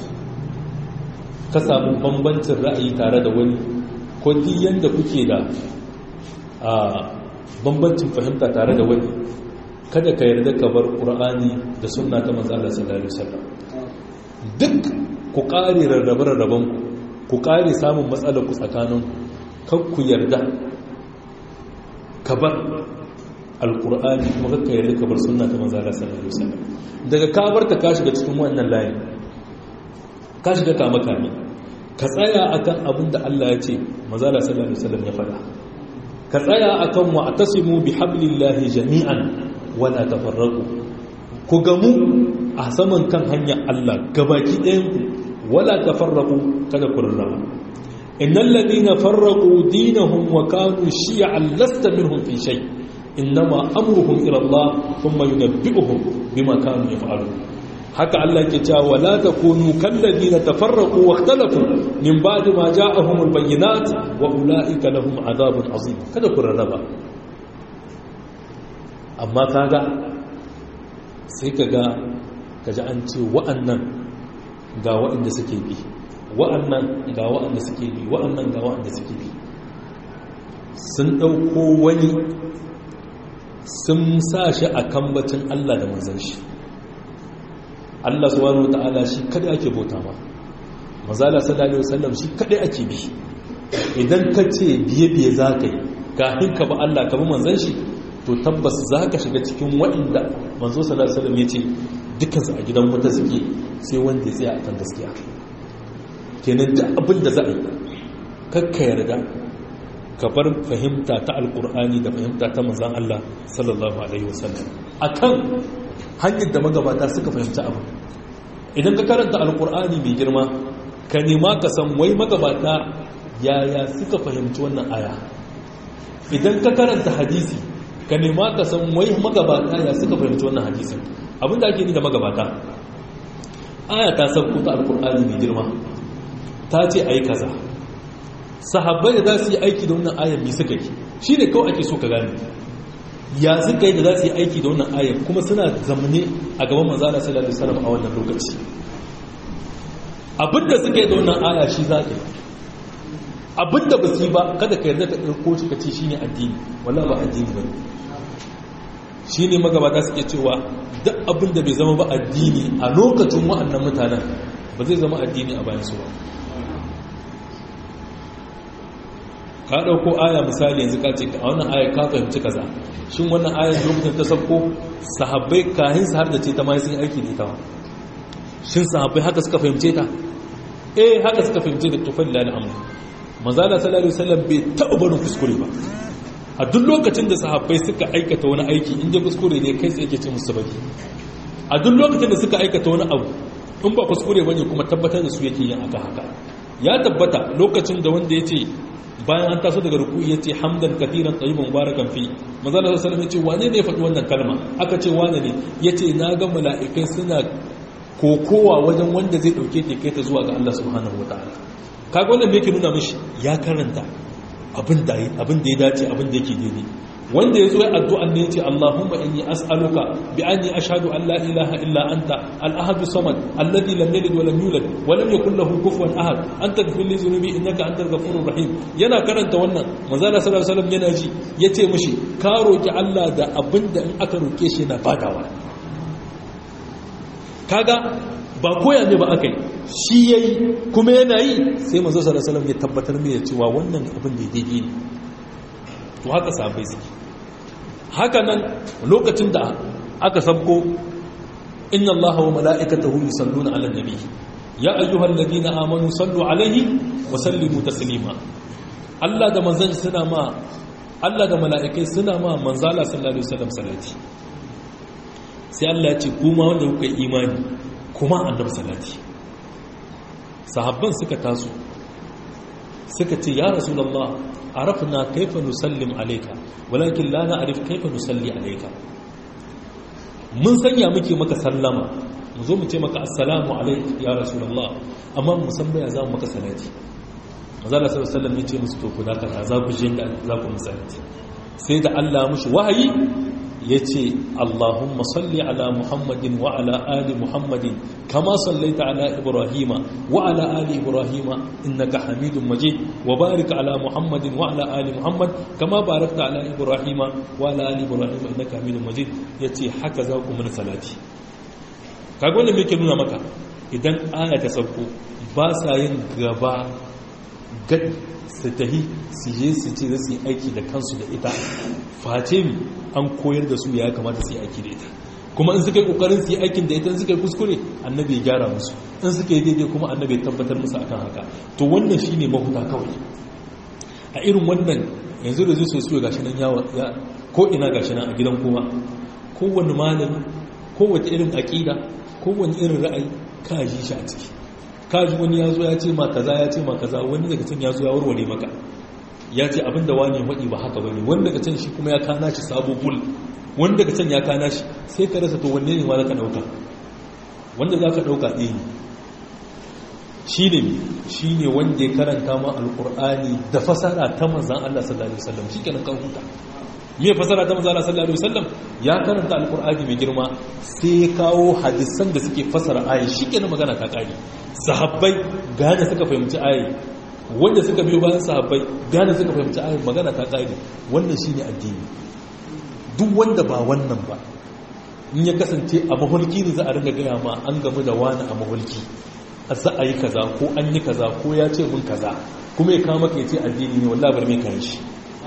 ka samu bambancin ra'ayi tare da wani ko diyan da kuke da a bambancin fahimta tare da wani kada ka yarda ka bar ƙur'ani da sunna ta manzo Allah sallallahu alaihi wasallam duk ku ƙare rarrabe-rarraben ku ku ƙare samun matsalar ku tsakanin kan ku yarda ka bar alƙur'ani kuma kakka yarda ka bar sunna ta manzo Allah sallallahu alaihi wasallam daga ka bar ta ka shiga cikin wannan layin ka shiga kama kame ka tsaya akan abin da Allah ya ce manzo Allah sallallahu alaihi wasallam ya faɗa ka tsaya akan wa atasimu bihablillahi jami'an wala tafarraku ku gamu a saman kan hanyar Allah gabaki ɗayanku wala tafarraku kada ku rarraba innal ladina farraqu dinahum wa kanu shi'an lasta minhum fi shay innama amruhum ila Allah thumma yunabbi'uhum bima kanu yaf'alun haka Allah ke cewa wala takunu kal ladina tafarraqu wa ikhtalafu min ba'di ma ja'ahumul bayyinat wa ulaika lahum adhabun azim kada ku rarraba amma kaga sai kaga kaji an ce wa'annan ga wa'anda suke bi wa'annan ga wa'anda suke bi wa'annan ga wa'anda suke bi sun ɗauko wani sun sa shi a kambacin Allah da manzan shi Allah subhanahu wata'ala shi kada ake bauta ma mazala sallallahu alaihi wasallam shi kada ake bi idan ka ce biye biye za ka yi kafin ka ba Allah ka bi manzan shi to tabbas za ka shiga cikin waɗanda manzo sallallahu alaihi wasallam ya ce dukansu a gidan wuta suke sai wanda ya tsaya akan gaskiya kenan da abin da za a yi kakka yarda ka bar fahimta ta alkur'ani da fahimta ta manzan Allah sallallahu alaihi wasallam akan hanyar da magabata suka fahimci abu idan ka karanta alkur'ani mai girma ka nema ka san wai magabata yaya suka fahimci wannan aya idan ka karanta hadisi ka nema ka san wai magabata ya suka fahimci wannan hadisin abinda ake ni da magabata aya ta sauko ta alkur'ani mai girma ta ce a yi kaza sahabbai da za su yi aiki da wannan ayar mai suka yi shi ne kawai ake so ka gane ya suka yi da za su yi aiki da wannan ayar kuma suna zamane a gaban manzana sallallahu alaihi wasallam a wannan lokaci abinda suka yi da wannan aya shi za ka yi abinda ba su yi ba kada ka yarda ka ɗauko shi ka ce shi ne addini wala ba addini ba shi ne magabata suke cewa duk abinda bai zama ba addini a lokacin wa'annan mutanen ba zai zama addini a bayan su ba ka ɗauko aya misali yanzu ka ce a wannan aya ka fahimci kaza shin wannan aya lokacin ta sabko sahabbai kahin su har da ce ta ma sun aiki da ita shin sahabbai haka suka fahimce ta eh haka suka fahimce da tufan lalil amr manzala sallallahu alaihi wasallam bai taɓa barin kuskure ba a duk lokacin da sahabbai suka aikata wani aiki in je kuskure ne kai tsaye ke ce musu baki a duk lokacin da suka aikata wani abu in ba kuskure bane kuma tabbatar da su yake yin aka haka ya tabbata lokacin da wanda ya ce bayan an taso daga ruku yace hamdan katiran tayyiban barakan fi manzo Allah sallallahu alaihi wasallam wane ne ya faɗi wannan kalma aka ce wane ne yace na ga mala'ikai suna kokowa wajen wanda zai dauke ta kai ta zuwa ga Allah subhanahu wataala kaga wannan me yake nuna mishi ya karanta abin da abin da ya dace abin da yake daidai wanda ya zo ya addu'an ne ya ce Allahumma inni as'aluka bi anni ashhadu an la ilaha illa anta al-ahad samad alladhi lam yalid wa lam yulad wa lam yakul lahu kufuwan ahad anta ighfir li dhunubi innaka antal ghafurur rahim yana karanta wannan manzo Allah sallallahu alaihi wasallam yana ji yace mishi ka roki Allah da abinda in aka roke shi na badawa kaga ba koya ne ba aka yi shi yayi kuma yana yi sai manzo sallallahu alaihi wasallam ya tabbatar mai cewa wannan abin da daidai ne to haka sahabbai suke haka nan lokacin da aka sabko inna allaha wa mala'ikatahu yusalluna 'alan nabi ya ayyuhal ladina amanu sallu 'alaihi wa sallimu taslima Allah da manzon suna ma Allah da mala'ikai suna ma manzala sallallahu alaihi wasallam salati sai Allah ya ce kuma wanda kuka imani kuma annabi salati sahabban suka taso suka ce ya rasulullah عرفنا كيف نسلم عليك ولكن لا نعرف كيف نصلي عليك mun sanya muke maka sallama mu zo mu ce maka assalamu alaik ya rasulullah amma mu san baya za mu maka salati manzo Allah sallallahu alaihi wasallam ya ce musu to ku da kaza za ku je za ku musalati sai da Allah mushi wahayi yace Allahumma salli ala Muhammadin wa ala ali Muhammadin kama sallaita ala Ibrahima wa ala ali Ibrahima innaka Hamidum Majid wa barik ala Muhammadin wa ala ali Muhammad kama barakta ala Ibrahima wa ala ali Ibrahima innaka Hamidum Majid yace haka za ku mun salati kaga wannan me yake nuna maka idan aya ta sauko ba sa yin gaba gad su tahi su je su ce za su yi aiki da kansu da ita face mi an koyar da su ya kamata su yi aiki da ita kuma in suka yi kokarin su yi aikin da ita in suka yi kuskure annabi ya gyara musu in suka yi daidai kuma annabi ya tabbatar musu akan haka to wannan shine mahuta kawai a irin wannan yanzu da zai so gashi nan yawa ko ina gashi nan a gidan kowa kowanne malami kowace irin aqida kowanne irin ra'ayi ka ji shi a ciki kaji wani ya zo ya ce ma kaza ya ce ma kaza wani daga can ya zo ya warware maka ya ce abinda wani waɗi ba haka bane wani daga can shi kuma ya kana shi sabo bul wani daga can ya kana shi sai ka rasa to wanne ne ma za ka ɗauka wanda za ka ɗauka ɗaya ne shi ne shi ne wanda ya karanta ma alƙur'ani da fasara ta manzan Allah sallallahu alaihi wasallam shi kenan kan huta me fasara ta manzan Allah sallallahu alaihi wasallam ya karanta alƙur'ani mai girma sai ya kawo hadisan da suke fasara ayi shi kenan magana ta ƙari sahabbai gane suka fahimci ayi wanda suka biyo bayan sahabbai gane suka fahimci ayi magana ta ƙari wannan shine addini duk wanda ba wannan ba in ya kasance a mahulki ne za a ringa gaya ma an gamu da wani a mahulki a za a yi kaza ko an yi kaza ko ya ce mun kaza kuma ya kama ka ya ce addini ne wallah bar mai kan shi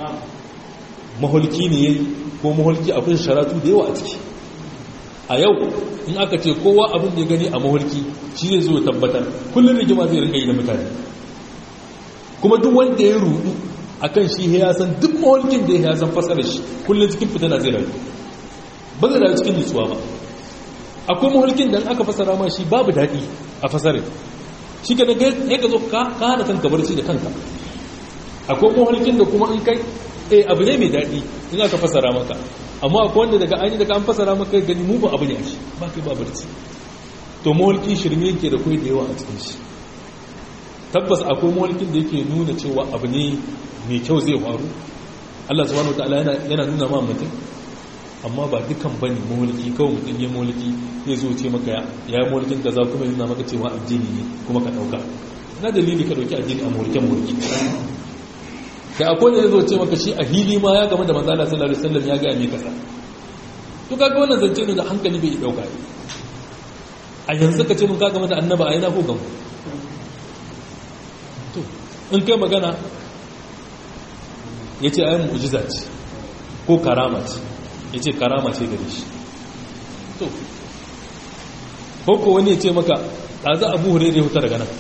mahulki ne yayi ko mahulki akwai sharatu da yawa a ciki a yau in aka ce kowa abin da ya gani a mahulki shi zai zo tabbatar kullum rigima zai ringa yi da mutane kuma duk wanda ya rudu akan shi ya san duk mahulkin da ya san fasarar shi kullum cikin fitana zai rayu ba zai rayu cikin nutsuwa ba akwai mahulkin da aka fasara ma shi babu daɗi a fasarin shi ka daga ya ka zo ka hana kanka barci da kanka akwai mahulkin da kuma in kai eh abu ne mai daɗi in aka fasara maka amma akwai wanda daga an yi daga an fasara maka gani mu ba abu ne a shi ba kai ba barci to mahulki shirme yake da kai da yawa a cikin shi tabbas akwai mahulkin da yake nuna cewa abu ne mai kyau zai faru Allah subhanahu wataala yana yana nuna ma mutum amma ba dukan bane mahulki kawai mutum ya mahulki zai zo ce maka ya yi mahulkin kaza kuma yana maka cewa addini ne kuma ka dauka na dalili ka dauki addini a mahulkin mahulki kai akwai da zo ce maka shi a hili ma ya game da manzo Allah sallallahu alaihi wasallam ya ga me kasa to kaga wannan zance ne da hankali bai dauka a yanzu ka ce mun ka game da annaba a yana ko gamu to in kai magana yace ayin mu'jiza ce ko karama ce yace karama ce gare shi to ko ko wani ya ce maka ɗaza abu hure ya huta daga nan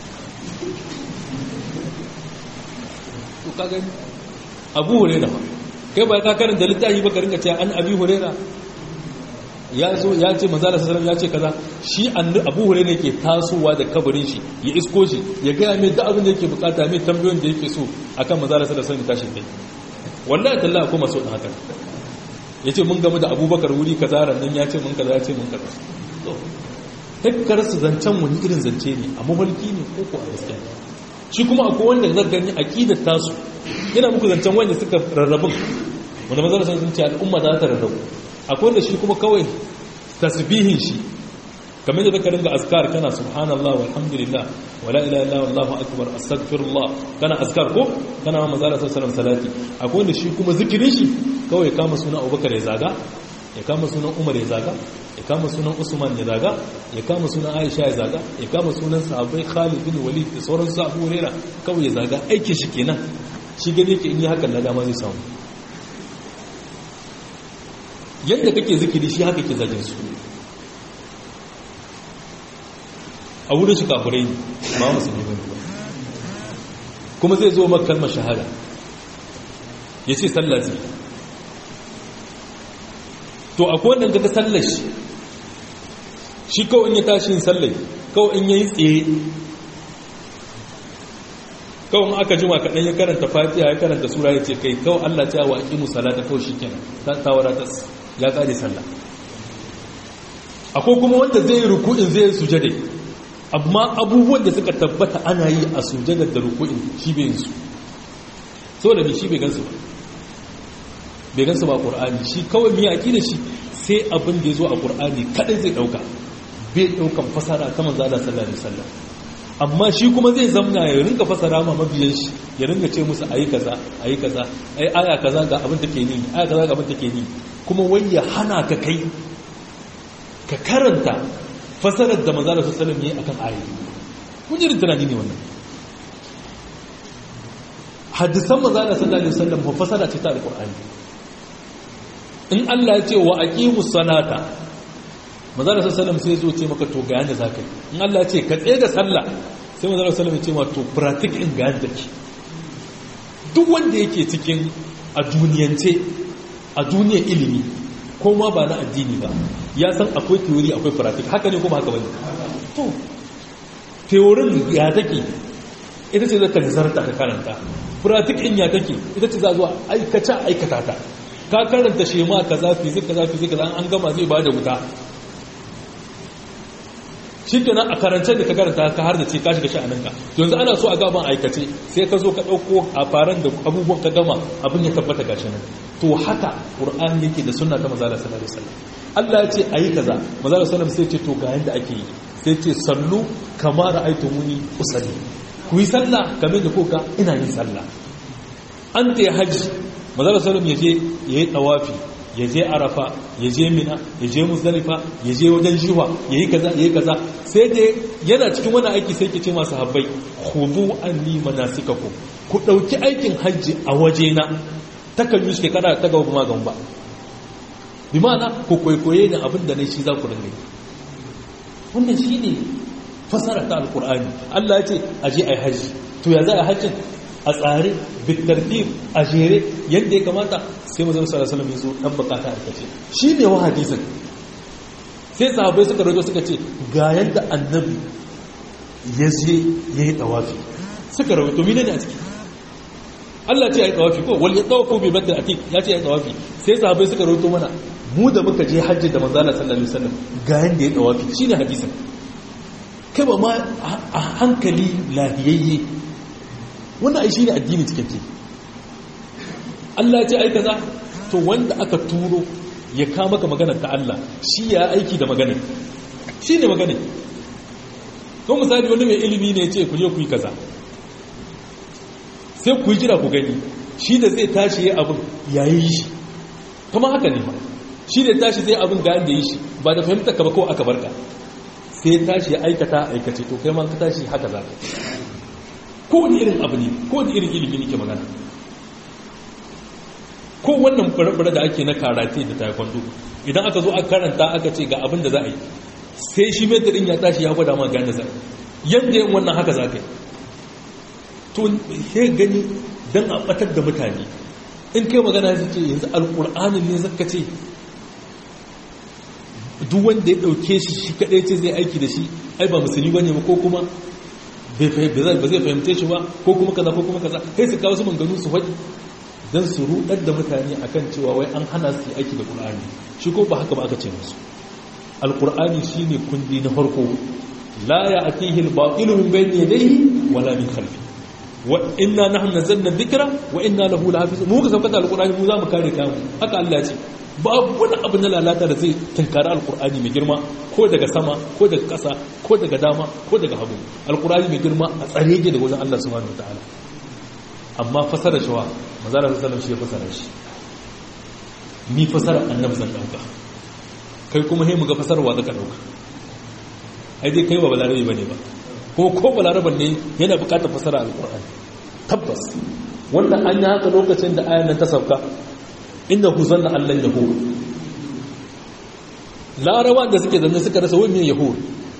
to ka gani abu hurera ba kai ba ka karanta littafi ba ka ringa cewa an abi hurera ya zo ya ce manzala sallallahu ya ce kaza shi abu hure ne ke tasowa da kabarin shi ya isko shi ya gaya mai da abin da yake bukata mai tambayoyin da yake so akan manzala sallallahu alaihi tashi kai wallahi talla ko maso dan haka yace mun gamu da abubakar wuri kaza ran ya ce mun kaza ya ce mun kaza takkar su zancen wani irin zance ne a mafarki ne ko ko a gaskiya shi kuma akwai wanda zan gani aqidar tasu yana muku zancen wanda suka rarrabun wanda manzala sun ce al'umma za ta rarrabu akwai wanda shi kuma kawai tasbihin shi kamar da zaka ringa azkar kana subhanallah walhamdulillah wala ilaha illa wallahu akbar astaghfirullah kana azkar ko kana ma manzo sallallahu salati akwai wanda shi kuma zikirin shi kawai kama sunan Abubakar ya zaga ya kama sunan Umar ya zaga ya kama sunan Usman ya zaga ya kama sunan Aisha ya zaga ya kama sunan sahabbai Khalid bin Walid da sauran su Abu Hurairah kawai ya zaga aikin shi kenan shi gane yake in yi hakan na dama zai samu yadda kake zikiri shi haka ke zagin su a wurin shi kafurai ne ba musulmi ba kuma zai zo maka kalmar shahada ya ce sallah zai to akwai wannan daga sallar shi shi kawai in ya tashi yin sallar kawai in ya yi tsaye kawai aka jima kaɗan ya karanta fatiha ya karanta sura ya ce kai kawai allah ta wa aƙimu salata kawai shi kenan ta wadatar ya ƙare sallah akwai kuma wanda zai yi ruku'in zai yi sujade amma abubuwan da suka tabbata ana yi a sujadar da ruku'in shi bai yin su so da shi bai gansu ba bai gansu ba ƙur'ani shi kawai mai aƙi da shi sai abin da ya zo a ƙur'ani kaɗai zai ɗauka bai ɗaukan fasara ta manzo Allah sallallahu alaihi wasallam amma shi kuma zai zamna ya rinka fasara ma mabiyan shi ya ringa ce musu ayi kaza ayi kaza ai aya kaza ga abin take ni aya kaza ga abin take ni kuma wai ya hana ka kai ka karanta fasarar da manzo sallallahu alaihi wasallam yayi akan ayoyi kun ji tunani ne wannan hadisan manzo sallallahu alaihi wasallam ba fasara ce ta alqur'ani in Allah ya ce wa aqimus salata manzo sallallahu alaihi wasallam sai zo ce maka to ga yanda zaka yi in Allah ya ce ka tsaye da sallah sai manzo sallallahu alaihi wasallam ya ce ma to practice in ga yanda ki duk wanda yake cikin a duniyance a duniyar ilimi ko ma ba na addini ba ya san akwai theory akwai practice haka ne kuma haka bane to theorin ya take ita ce zaka nazarta ka karanta practice in ya take ita ce za zuwa aikata aikata ta ka karanta shema kaza fizik kaza fizik kaza an gama zai bada wuta shi kenan a karance da ka karanta ka har da ce ka shiga sha'aninka yanzu ana so a gaban aikace sai ka zo ka ɗauko a faran da abubuwan ka gama abin ya tabbata gashi nan to haka ƙur'an yake da sunna ta mazala sallallahu alaihi wasallam Allah ya ce ayi kaza mazala sallallahu sai ce to ga yanda ake yi sai ce sallu kama ra'aytumuni usalli ku yi sallah kamar da kuka ina yin sallah an ta haji mazala sallallahu ya je yayi tawafi ya je arafa ya je mina ya je musdalifa ya je wajen jiwa ya yi kaza ya yi kaza sai da yana cikin wani aiki sai ke ce masu habbai hudu an ni manasikakum ku ɗauki aikin hajji a wajena takan yi shekara ta gaba magan ba bi ma'ana ku kwaikwaye da abin da na shi za ku rinne wannan shi ne fasara ta alkur'ani allah ya ce a je a yi hajji to ya za a hajjin a tsare bitartib a jere yadda ya kamata sai mazan sallallahu alaihi wasallam dan bukata a kace shine wa hadisin sai sahabbai suka rajo suka ce ga yadda annabi ya je yayi tawafi suka rawaito mine ne a ciki Allah ce yayi tawafi ko wal yatawafu bi badr atiq ya ce yayi tawafi sai sahabbai suka rawaito mana mu da muka je hajji da manzo Allah sallallahu alaihi wasallam ga yadda yayi tawafi shine hadisin kai ba ma a hankali lahiyayye wannan ai shine addini cikakke Allah ya ce ai kaza to wanda aka turo ya ka maka maganar ta Allah shi ya aiki da maganar shi ne maganar ko misali wani mai ilimi ne ya ce ku je ku yi kaza sai ku yi jira ku gani shi da zai tashi ya abin yayi shi kuma haka ne shi da tashi zai abin ga yanda yi shi ba da fahimta ka ba ko aka barka sai tashi ya aikata aikace to kai ma ka tashi haka za ka ko wani irin abu ne ko wani irin ilimi ne ke magana ko wannan fure da ake na karate da taekwondo idan aka zo aka karanta aka ce ga abin da za a yi sai shi mai din ya tashi ya gwada ma gane za yadda yin wannan haka za ka yi to he gani don a batar da mutane in kai magana ya ce yanzu alƙur'anin ne zaka ce duk wanda ya dauke shi shi kadai ce zai aiki da shi ai ba musulmi bane ba ko kuma ba zai fahimce shi ba ko kuma kaza ko kuma kaza kai su kawo su manganu su faɗi don su rudar da mutane akan cewa wai an hana su aiki da ƙul'ani shi ko ba haka ba aka ce musu alƙul'ani shi ne kundi na farko la ya atihi al-ba'ilu min bayni yadayhi wala min khalfi wa inna nahnu nazzalna dhikra wa inna lahu lahafizun mu ka saukata alƙul'ani mu za mu kare kamu haka Allah ce babu wani abu na lalata da zai tunkari alƙul'ani mai girma ko daga sama ko daga ƙasa ko daga dama ko daga hagu alƙul'ani mai girma a tsare yake daga wajen Allah subhanahu wataala amma fasara shi wa mazara sallam shi ya fasara shi ni fasara annabi zan dauka kai kuma he mu ga fasarwa zaka dauka ai dai kai ba balarabe bane ba kuma ko balaraban ne yana bukatar fasara alqur'ani tabbas wannan an yi haka lokacin da ayan nan ta sauka innahu zanna allan yahud laraban da suke zanne suka rasa wani yahud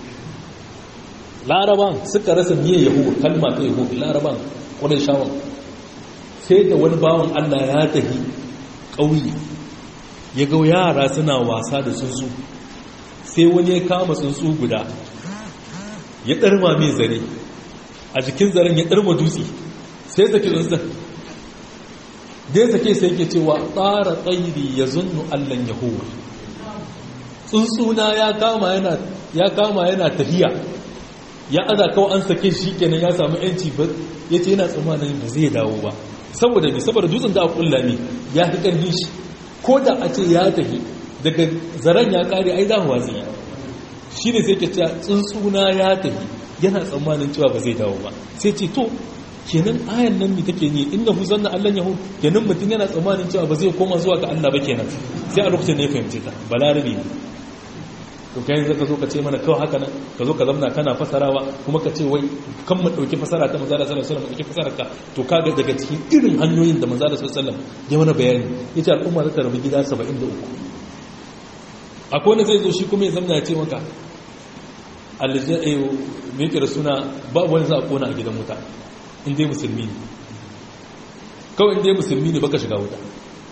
laraban suka rasa miye yahud kalma ta yahud laraban ƙwarai shawon sai da wani bawan Allah ya tafi ƙauye ya ga yara suna wasa da tsuntsu sai wani ya kama tsuntsu guda ya ɗarma mai zare a jikin zaren ya ɗarma dutse sai sake tsuntsun da ya sake sai ke cewa tsara tsairi ya zunnu allon yahuwa tsuntsuna ya kama yana tafiya ya aza kawai an sake shi kenan ya samu yanci ya ce yana tsammanin ba zai dawo ba saboda ne saboda dutsen da a kulla ne ya fi ƙarfin shi ko da a ce ya tafi daga zaren ya kare ai za mu watsi shi ne sai ke cewa tsuntsuna ya tafi yana tsammanin cewa ba zai dawo ba sai ce to kenan ayan nan mi take ne inda hu zanna Allah yahu kenan mutum yana tsammanin cewa ba zai koma zuwa ga Allah ba kenan sai a lokacin ne ya fahimce ta balarabe ne to kai yanzu ka zo ka ce mana kawai haka nan ka zo ka zamna kana fasarawa kuma ka ce wai kan mu dauki fasara ta manzo sallallahu alaihi wasallam dauki fasarar ka to kaga daga cikin irin hanyoyin da manzo sallallahu alaihi wasallam ya mana bayani yace al'umma za ta rabu gida 73 akwai wanda zai zo shi kuma ya zamna ya ce maka aljai'u me yake da suna babu wani za a kona a gidan wuta in dai musulmi ne kawai in dai musulmi ne baka shiga wuta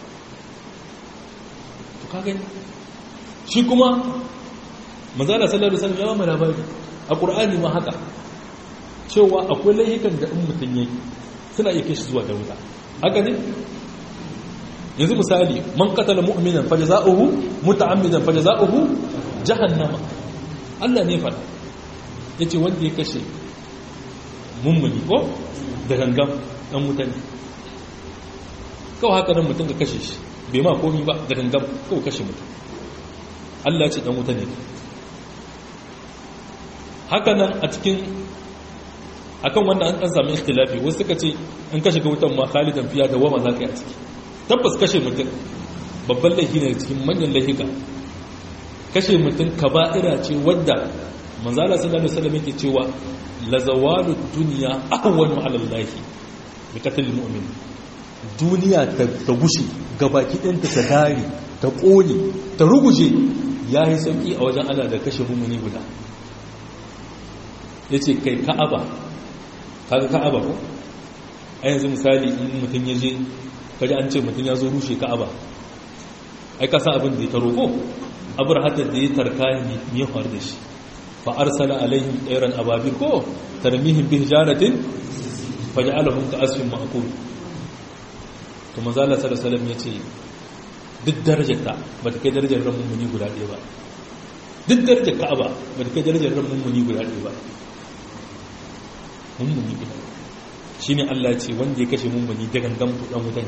to kaga shi kuma manzala sallallahu alaihi wasallam ya ba mu labari a qur'ani ma haka cewa akwai laifukan da in mutun yayi suna iya kai shi zuwa da wuta haka ne yanzu misali man qatala mu'minan fajza'uhu muta'ammidan fajza'uhu jahannama Allah ne fada yace wanda ya kashe mummuni ko da gangan dan mutane kawai haka nan mutum ka kashe shi bai ma komi ba da gangan kawai kashe mutum Allah ce dan wuta ne haka nan a cikin akan wannan an sami ikhtilafi wasu suka ce in ka shiga wutan ma khalidan fiya da wama zaka yi a ciki tabbas kashe mutum babban laifi ne cikin manyan laifika kashe mutum kaba'ira ce wadda manzala sallallahu alaihi wasallam yake cewa la zawalu dunya ahwanu ala allah bi qatl mu'min duniya ta gushe gabaki ɗinta ta dare ta ƙone ta ruguje ya yi sauƙi a wajen Allah da kashe mummuni guda ya ce kai ka'aba kaga ka'aba ko a yanzu misali in mutum ya je kaji an ce mutum ya zo rushe ka'aba ai kasa abin da ya taro ko abar hatar da ya tarka ya faru da shi fa arsala alaihim ɗairan ababil ko tarmihim bi hijaratin faj'alahum ka asfin ma'kul to manzo Allah sallallahu alaihi wasallam yace duk darajarta ba ta kai darajar ran mummuni guda ɗaya ba duk darajar ka'aba ba ta kai darajar ran mummuni guda ɗaya ba mummuni guda shi ne Allah ce wanda ya kashe mummuni da gangan ɗan wutan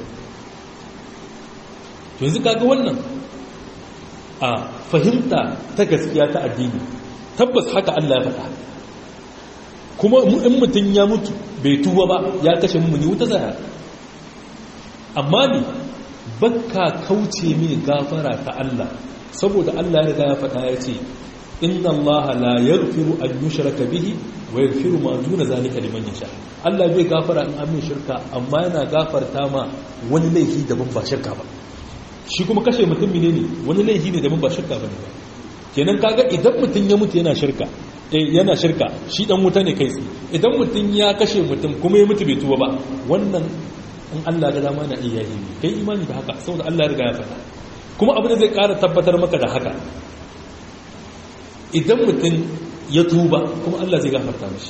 to yanzu kaga wannan a fahimta ta gaskiya ta addini tabbas haka Allah ya faɗa kuma in mutum ya mutu bai tuba ba ya kashe mummuni wuta zaya amma ne bakka kauce mini gafara ta Allah saboda Allah ya riga ya faɗa ya ce inna Allah la yaghfiru an yushraka bihi wa yaghfiru ma duna zalika liman yasha Allah bai gafara in an shirka amma yana gafarta ma wani laifi daban ba shirka ba shi kuma kashe mutum ne wani laifi ne daban ba shirka bane ba kenan kaga idan mutum ya mutu yana shirka eh yana shirka shi dan wuta ne kai idan mutum ya kashe mutum kuma ya mutu bai tuba ba wannan in Allah ga dama na iya yi kai imani da haka saboda Allah ya riga ya faɗa kuma abu da zai ƙara tabbatar maka da haka idan mutum ya tuba kuma Allah zai gafarta mashi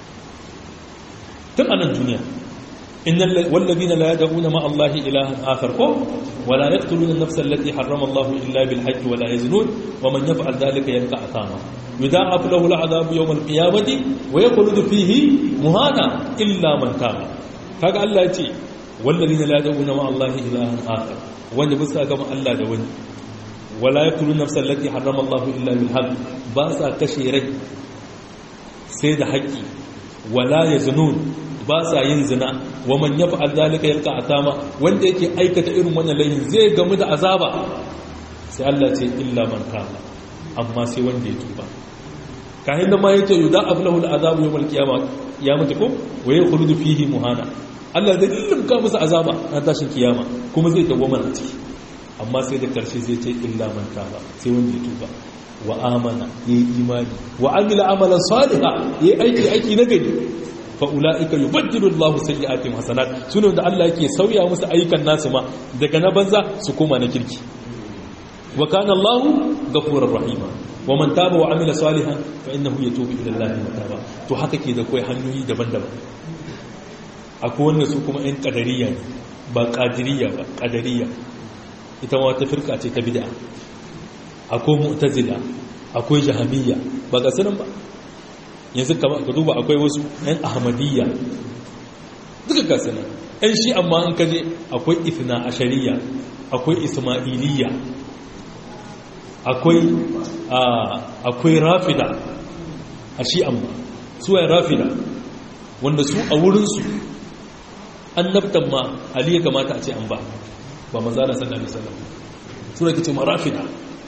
tun anan duniya innal wallazina la yad'una ma Allah ilahan akhar ko wala yaqtuluna an-nafsa allati harrama Allah illa bil haqqi wala yaznun wa man yaf'al dhalika yalqa athama yudha'af lahu al-'adhabu yawm al-qiyamati wa yakhludu fihi muhana illa man taba kaga Allah ya ce wallazina la yad'una ma Allah ilahan akhar wanda bisa ga Allah da wani wala yaqtuluna an-nafsa allati harrama Allah illa bil haqq ba sa kashe rai sai da haƙƙi wala yaznun ba sa yin zina wa man yaf'al zalika yalqa atama wanda yake aikata irin wannan laihin zai gamu da azaba sai Allah ce illa man taba amma sai wanda ya tuba kahin da ma yake yuda ablahu al'azabu yawm al-qiyamah ya mutu ko wa yakhruju fihi muhana Allah zai limka musu azaba a tashin kiyama kuma zai dawwama a ciki amma sai da karshe zai ce illa man taba sai wanda ya tuba wa amana yayi imani wa amila amalan salihan yayi aiki aiki na gari fa'ula'ika yi bajjiru Allah sayyi'atim hasanat suna da Allah yake sauya musu ayyukan nasu ma daga na banza su koma na kirki wa kana Allah ghafurur rahima wa man taba wa amila salihan fa innahu yatubu ila Allah mataba to haka ke da kai hanyoyi daban-daban akwai wanda su kuma ɗan qadariyya ne ba qadiriyya ba qadariyya ita ma wata firka ce ta bid'a akwai mu'tazila akwai jahamiyya ba ga sanan ba yanzu ka duba akwai wasu yan ahmadiyya duka gasa nan yan shi amma an kaje akwai ifna ashariya akwai ismailiyya akwai akwai rafida a shi amma suwayen rafida wanda su a wurinsu an naftan ma ali ya kamata a ce an ba ba mazana sallallahu alaihi wasallam su da kace ma rafida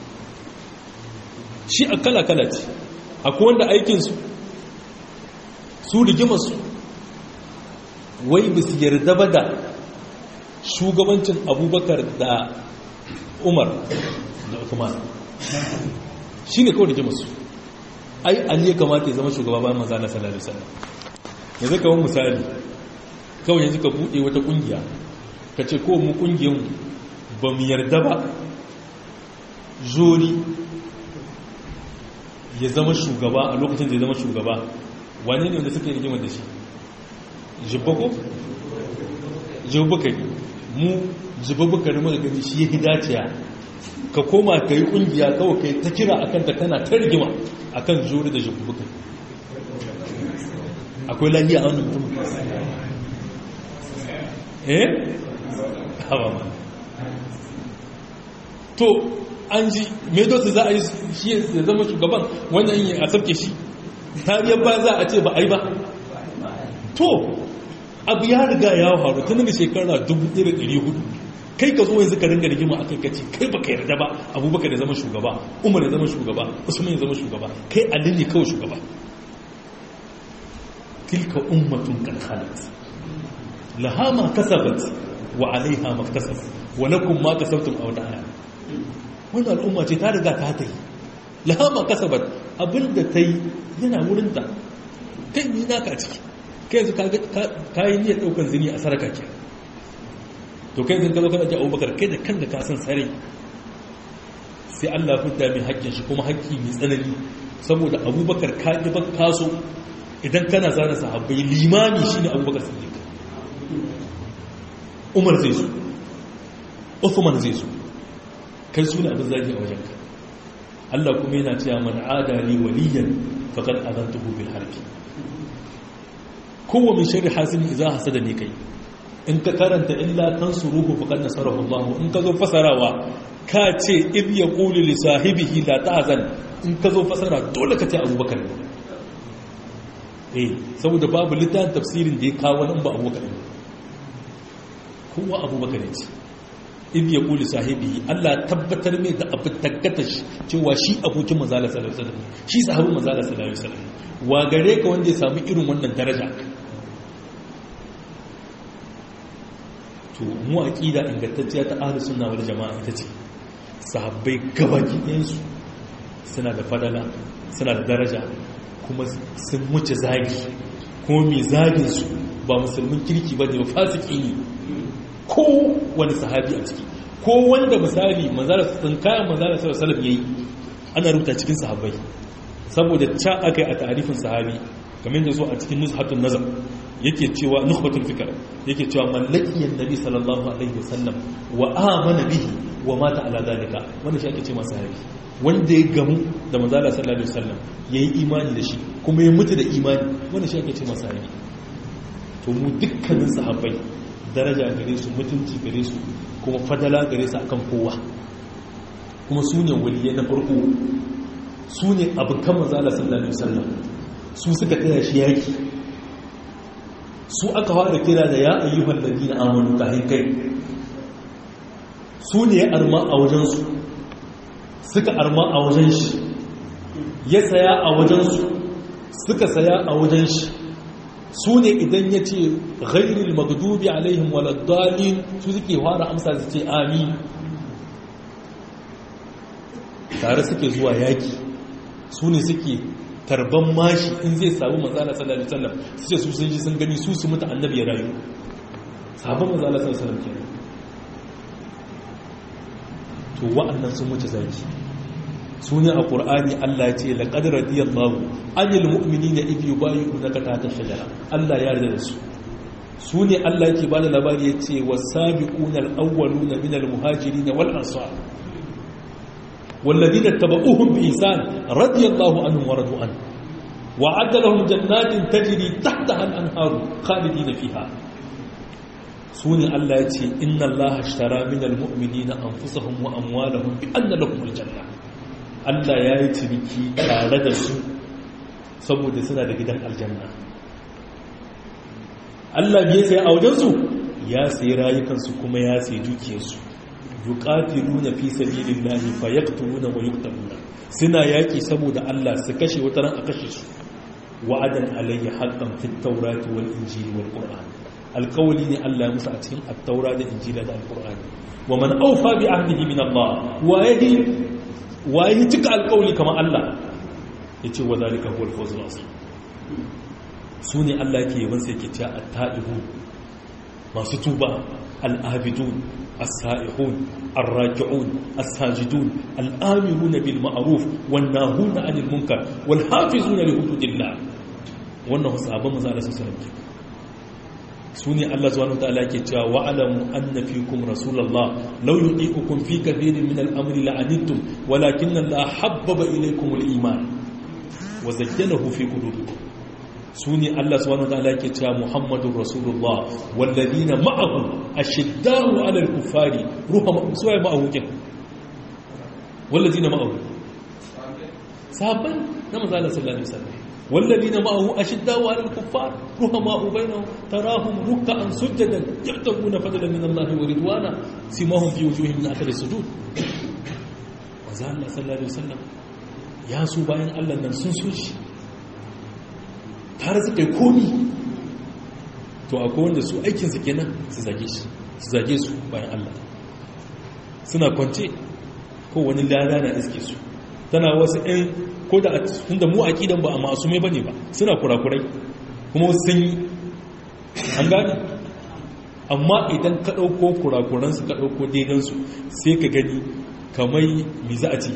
shi a kala-kala ce akwai wanda aikinsu su rigimarsu wai ba su yarda ba da shugabancin abubakar da umar da kuma shi ne kawai rigimarsu ai ali ya kamata ya zama shugaba bayan maza na salari sallam yanzu kawai misali kawai yanzu ka buɗe wata ƙungiya ka ce ko mu ƙungiyanmu ba mu yarda ba zori ya zama shugaba a lokacin da ya zama shugaba wane ne wanda suka yi rigimar da shi jibbako? jibbaka mu jibbaka ne maka gani shi ya hidaciya ka koma ka yi kungiya kawai ka yi ta kira akan ta kana ta rigima akan jori da jibbaka akwai lahiya a wannan mutum eh? hawa ma to an ji medosu za a yi shi ya zama shugaban wannan yi a sauke shi tariyar ba za a ce ba a yi ba to abu ya riga ya faru tun da shekara 1400 kai ka zo yanzu ka ringa rigima a kai kaci kai baka yarda ba abubakar ya zama shugaba umar ya zama shugaba usman ya zama shugaba kai ali ne kawai shugaba tilka ummatun kan khalat laha ma kasabat wa alaiha ma kasabat wa lakum ma kasabtum aw da'a wannan al'umma ce ta riga ta ta yi lahama kasabat abinda ta yi yana wurinta kai ni naka a ciki kai yanzu ka yi niyyar ɗaukar zini a saraka ke to kai yanzu ka zo kana ji abubakar kai da kanka ka san sare sai allah fidda mai haƙƙin shi kuma haƙƙi mai tsanani saboda abubakar ka ƙi ba kaso idan kana zana sahabbai limami shine abubakar siddiq umar zai zo Uthman zai zo kai suna abin zagi a wajenka Allah kuma yana cewa man adali waliyan faqad adantuhu bil harbi kowa min sharri hasin idza hasada ne kai in ka karanta illa tansuruhu faqad nasarahu Allah in ka zo fasarawa ka ce id yaqulu li sahibihi la tahzan in ka zo fasara dole ka ce Abubakar eh saboda babu littafin tafsirin da ya kawo nan ba Abubakar kowa Abubakar ne in ya kuli sahibi Allah tabbatar mai da abu taggata cewa shi abokin manzala sallallahu alaihi wasallam shi sahabin manzala sallallahu alaihi wasallam wa gare ka wanda ya samu irin wannan daraja to mu aqida ingantacciya ta ahlus sunna wal jamaa ita ce sahabbai gabaki ɗayan su suna da fadala suna da daraja kuma sun wuce zagi kuma mai zagin su ba musulmin kirki ba ne ba fasiki ne ko wani sahabi a ciki ko wanda misali manzara sun kayan manzara sallallahu alaihi yayi ana rubuta cikin sahabbai saboda ca aka yi a tarifin sahabi kamar da zo a cikin nuzhatun nazar yake cewa nukhbatul fikr yake cewa mallakiyan nabi sallallahu alaihi wasallam wa amana bihi wa mata ala dalika wannan shi ake ce masa sahabi wanda ya gamu da manzo Allah sallallahu alaihi wasallam yayi imani da shi kuma ya mutu da imani wannan shi ake ce masa sahabi to mu dukkanin sahabbai daraja gare su mutunci gare su kuma fadala gare su akan kowa kuma su ne waliyai na farko su ne abokan manzala sallallahu alaihi wasallam su suka taya shi yaki su aka fara kira da ya ayyuhal ladina amanu kahin kai su ne ya arma a wajen su suka arma a wajen shi ya saya a wajen su suka saya a wajen shi su ne idan ya ce ghairil magdubi alaihim waladdalin su suke fara amsa su ce amin tare suke zuwa yaki su ne suke tarban mashi in zai samu matsala sallallahu alaihi wasallam su ce su sun ji sun gani su su mutu annabi ya rayu sabon matsala sallallahu alaihi wasallam kenan to wa'annan sun mutu zaki su ne a ƙur'ani Allah ce laqad radiyallahu anil mu'minina idh yubayyi'unaka tahta shajara Allah ya yarda da su su ne Allah yake bada labari yace was-sabiquna al-awwaluna minal muhajirin wal ansar والذين اتبعوهم بإحسان رضي الله عنهم ورضوا عنه وعد لهم جنات تجري تحتها الأنهار خالدين فيها سوني الله يتي إن الله اشترى من المؤمنين أنفسهم وأموالهم بأن لهم الجنة Allah ya yi ciniki tare da su saboda suna da gidan aljanna Allah biye sai a wajensu ya sayi rayukansu kuma ya sayi dukiyarsu yuqatiluna fi sabilillahi fayaqtuluna wa yuqtaluna suna yaki saboda Allah su kashe wata ran a kashe su wa'adan alayhi haqqan fit tawrati wal injili wal qur'an alqawli ne Allah musu a cikin at-taura da injila da al-qur'ani wa man awfa bi ahdihi min Allah wa yadi wa yi cika alqawli kamar Allah yace wa zalika huwal fawzul azim sune Allah ke yaban sai ke cewa at-ta'ibu masu tuba al-abidun السائحون الراجعون الساجدون الآمرون بالمعروف والناهون عن المنكر والحافظون لحدود الله wannan sahabban manzo Allah sallallahu alaihi wasallam sune Allah subhanahu wa ta'ala yake cewa wa alamu anna fikum rasulullah law yuqiqukum fi kathirin min al-amri la'anittum walakin Allah habbaba ilaykum al-iman wa zayyanahu fi qulubikum sune Allah subhanahu wa ta'ala yake cewa Muhammadur Rasulullah walladina ma'ahu ashiddaru 'ala al-kuffari ruhama suwaye ma'ahu kin walladina ma'ahu sahabban na manzo Allah sallallahu alaihi wasallam walladina ma'ahu ashiddaru 'ala al-kuffar ruhama bainahum tarahum ruk'an sujadan yabtaguna fadlan min Allah wa ridwana simahum fi wujuhihim min athari sujud manzo Allah sallallahu alaihi wasallam ya su bayan Allah nan sun so shi tare suka yi komi to akwai wanda su aikinsu kenan su zage shi su zage su bayan Allah suna kwance ko wani lada na iske su tana wasu ɗin ko da tunda mu aƙidan ba a masu mai bane ba suna kurakurai kuma sun yi an gane amma idan ka ɗauko kurakuransu ka ɗauko daidansu sai ka gani kamar mi za a ce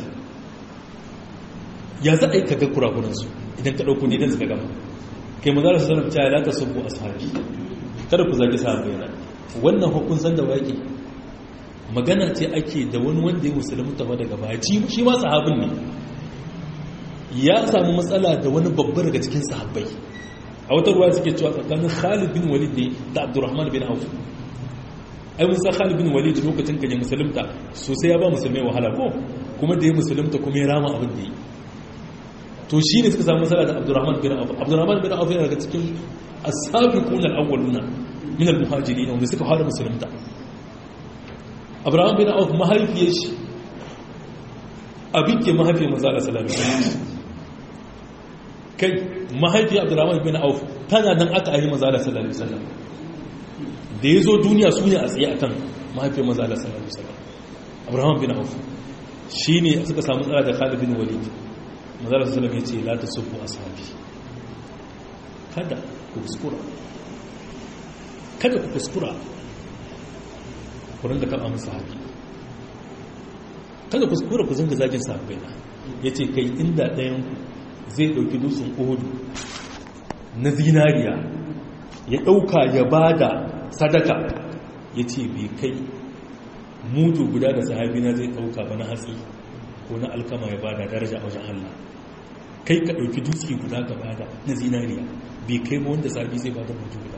ya za a yi kaga kurakuransu idan ka ɗauko daidansu ka gama kai mazara su sanar cewa la ta subu ashabi kada ku zagi sahabbai na wannan hukun san da wake magana ce ake da wani wanda ya musulmi tafa daga baci shi ma sahabin ne ya samu matsala da wani babba daga cikin sahabbai a wata ruwa suke cewa tsakanin Khalid bin Walid ne da Abdurrahman bin Auf ai mun san Khalid bin Walid lokacin kan ya musulunta sosai ya ba musulmai wahala ko kuma da ya musulunta kuma ya rama abin da yi to shi ne suka samu matsala da abdurrahman bin auf abdurrahman bin auf yana daga cikin asabiqun al-awwaluna min al-muhajirin wanda suka fara musulunta abdurrahman bin auf mahaifiyar shi abike mahaifiyar manzo Allah sallallahu alaihi wasallam kai mahaifiyar abdurrahman bin auf tana nan aka yi manzo Allah sallallahu alaihi wasallam da yazo duniya su ne a tsaye akan mahaifiyar manzo Allah sallallahu alaihi wasallam abdurrahman bin auf shine suka samu matsala da Khalid bin Walid mazara su salama ya ce la ta sufu a sahabi kada ku kuskura kada ku kuskura kurin da kan amsa sahabi kada ku kuskura ku zanga zagin sahabai na ya ce kai inda ɗayanku zai ɗauki dutsen uhudu na zinariya ya ɗauka ya ba da sadaka ya ce bai kai mudu guda da sahabina zai ɗauka ba na hatsi ko na alkama ya ba da daraja a wajen Allah kai ka ɗauki dutse guda ka ba da na zinariya bai kai ba wanda sahabi zai ba da mudu guda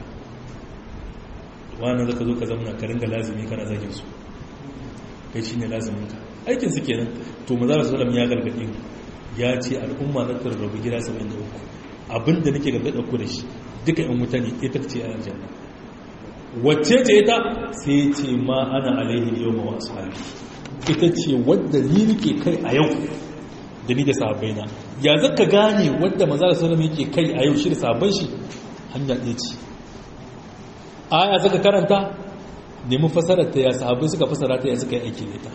wani zaka zo ka zama ka ringa lazimi kana zagin su kai shi ne laziminka aikin su kenan to maza da sallam ya gargaɗe mu ya ce al'umma za ta rarrabu gida 73 abinda nake gargaɗa ku da shi duka yan wuta ne ita ce a aljanna wacce ce ita sai ce ma ana alaihi yau ma wasu hali ita ce wadda ni nake kai a yau da ni da sahabbai na ya zaka gane wadda maza da sallam yake kai a yau shi da sahabban shi hanya ɗaya ce aya zaka karanta nemi fasarar ta ya sahabbai suka fasara ta ya suka yi aiki da ita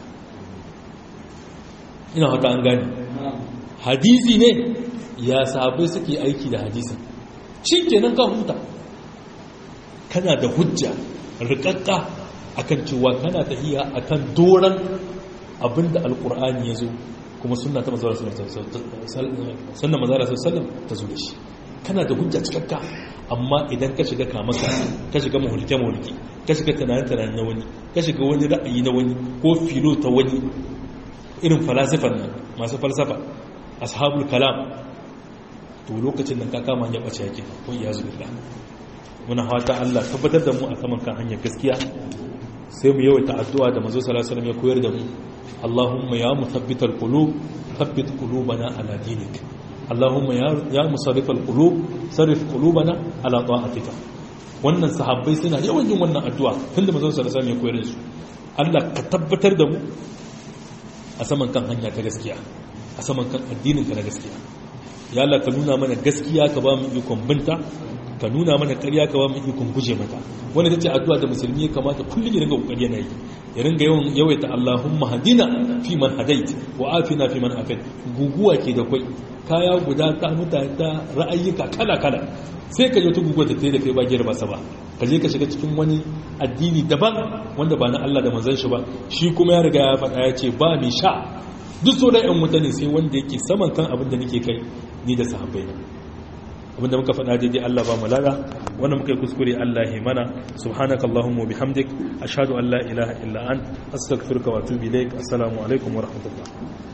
ina hata an gane hadisi ne ya sahabbai suke aiki da hadisin shi kenan ka huta kana da hujja rikakka akan cewa kana tahiya akan doran abinda alkur'ani ya zo kuma sunna ta mazara sannan mazara sallam ta zo da shi kana da hujja cikakka amma idan ka shiga kamaka ka shiga mahulke-mahulke ka shiga tunanin-tunanin na wani ka shiga wani ra'ayi na wani ko filo ta wani irin falasifan nan masu falsafa ashabul kalam to lokacin nan ka kama hanyar ɓace yake ko iya zuwa muna fata Allah tabbatar da mu a saman kan hanyar gaskiya sai mu yawaita addu'a da manzo sallallahu alaihi wasallam ya koyar da mu Allahumma ya muthabbital qulub thabbit qulubana ala dinik Allahumma ya musarrifal qulub sarrif qulubana ala ta'atika wannan sahabbai suna yawan yin wannan addu'a tunda manzo sallallahu alaihi wasallam ya koyar da su Allah ka tabbatar da mu a saman kan hanya ta gaskiya a saman kan addinin ka na gaskiya ya Allah ka nuna mana gaskiya ka ba mu ikon binta ka nuna mana ƙarya ka ba mu ikon guje mata wanda tace addu'a da musulmi ya kamata kullum ya ringa kokari yana yi ya ringa yawan yawaita Allahumma hadina fi man hadait wa afina fi man afait guguwa ke da kai kaya guda ta mutane ta ra'ayyuka kala kala sai ka je ta guguwa ta tayi da kai ba giyar ba sa ba ka je ka shiga cikin wani addini daban wanda ba na Allah da manzon shi ba shi kuma ya riga ya faɗa ya ce ba mai sha duk sauran yan mutane sai wanda yake saman kan abin da nake kai ni da sahabbai na abinda muka faɗa daidai Allah ba mu lada wanda muka yi kuskure Allah ya mana subhanaka allahumma bihamdik ashhadu an la ilaha illa ant astaghfiruka wa atubu ilaik assalamu alaikum wa rahmatullah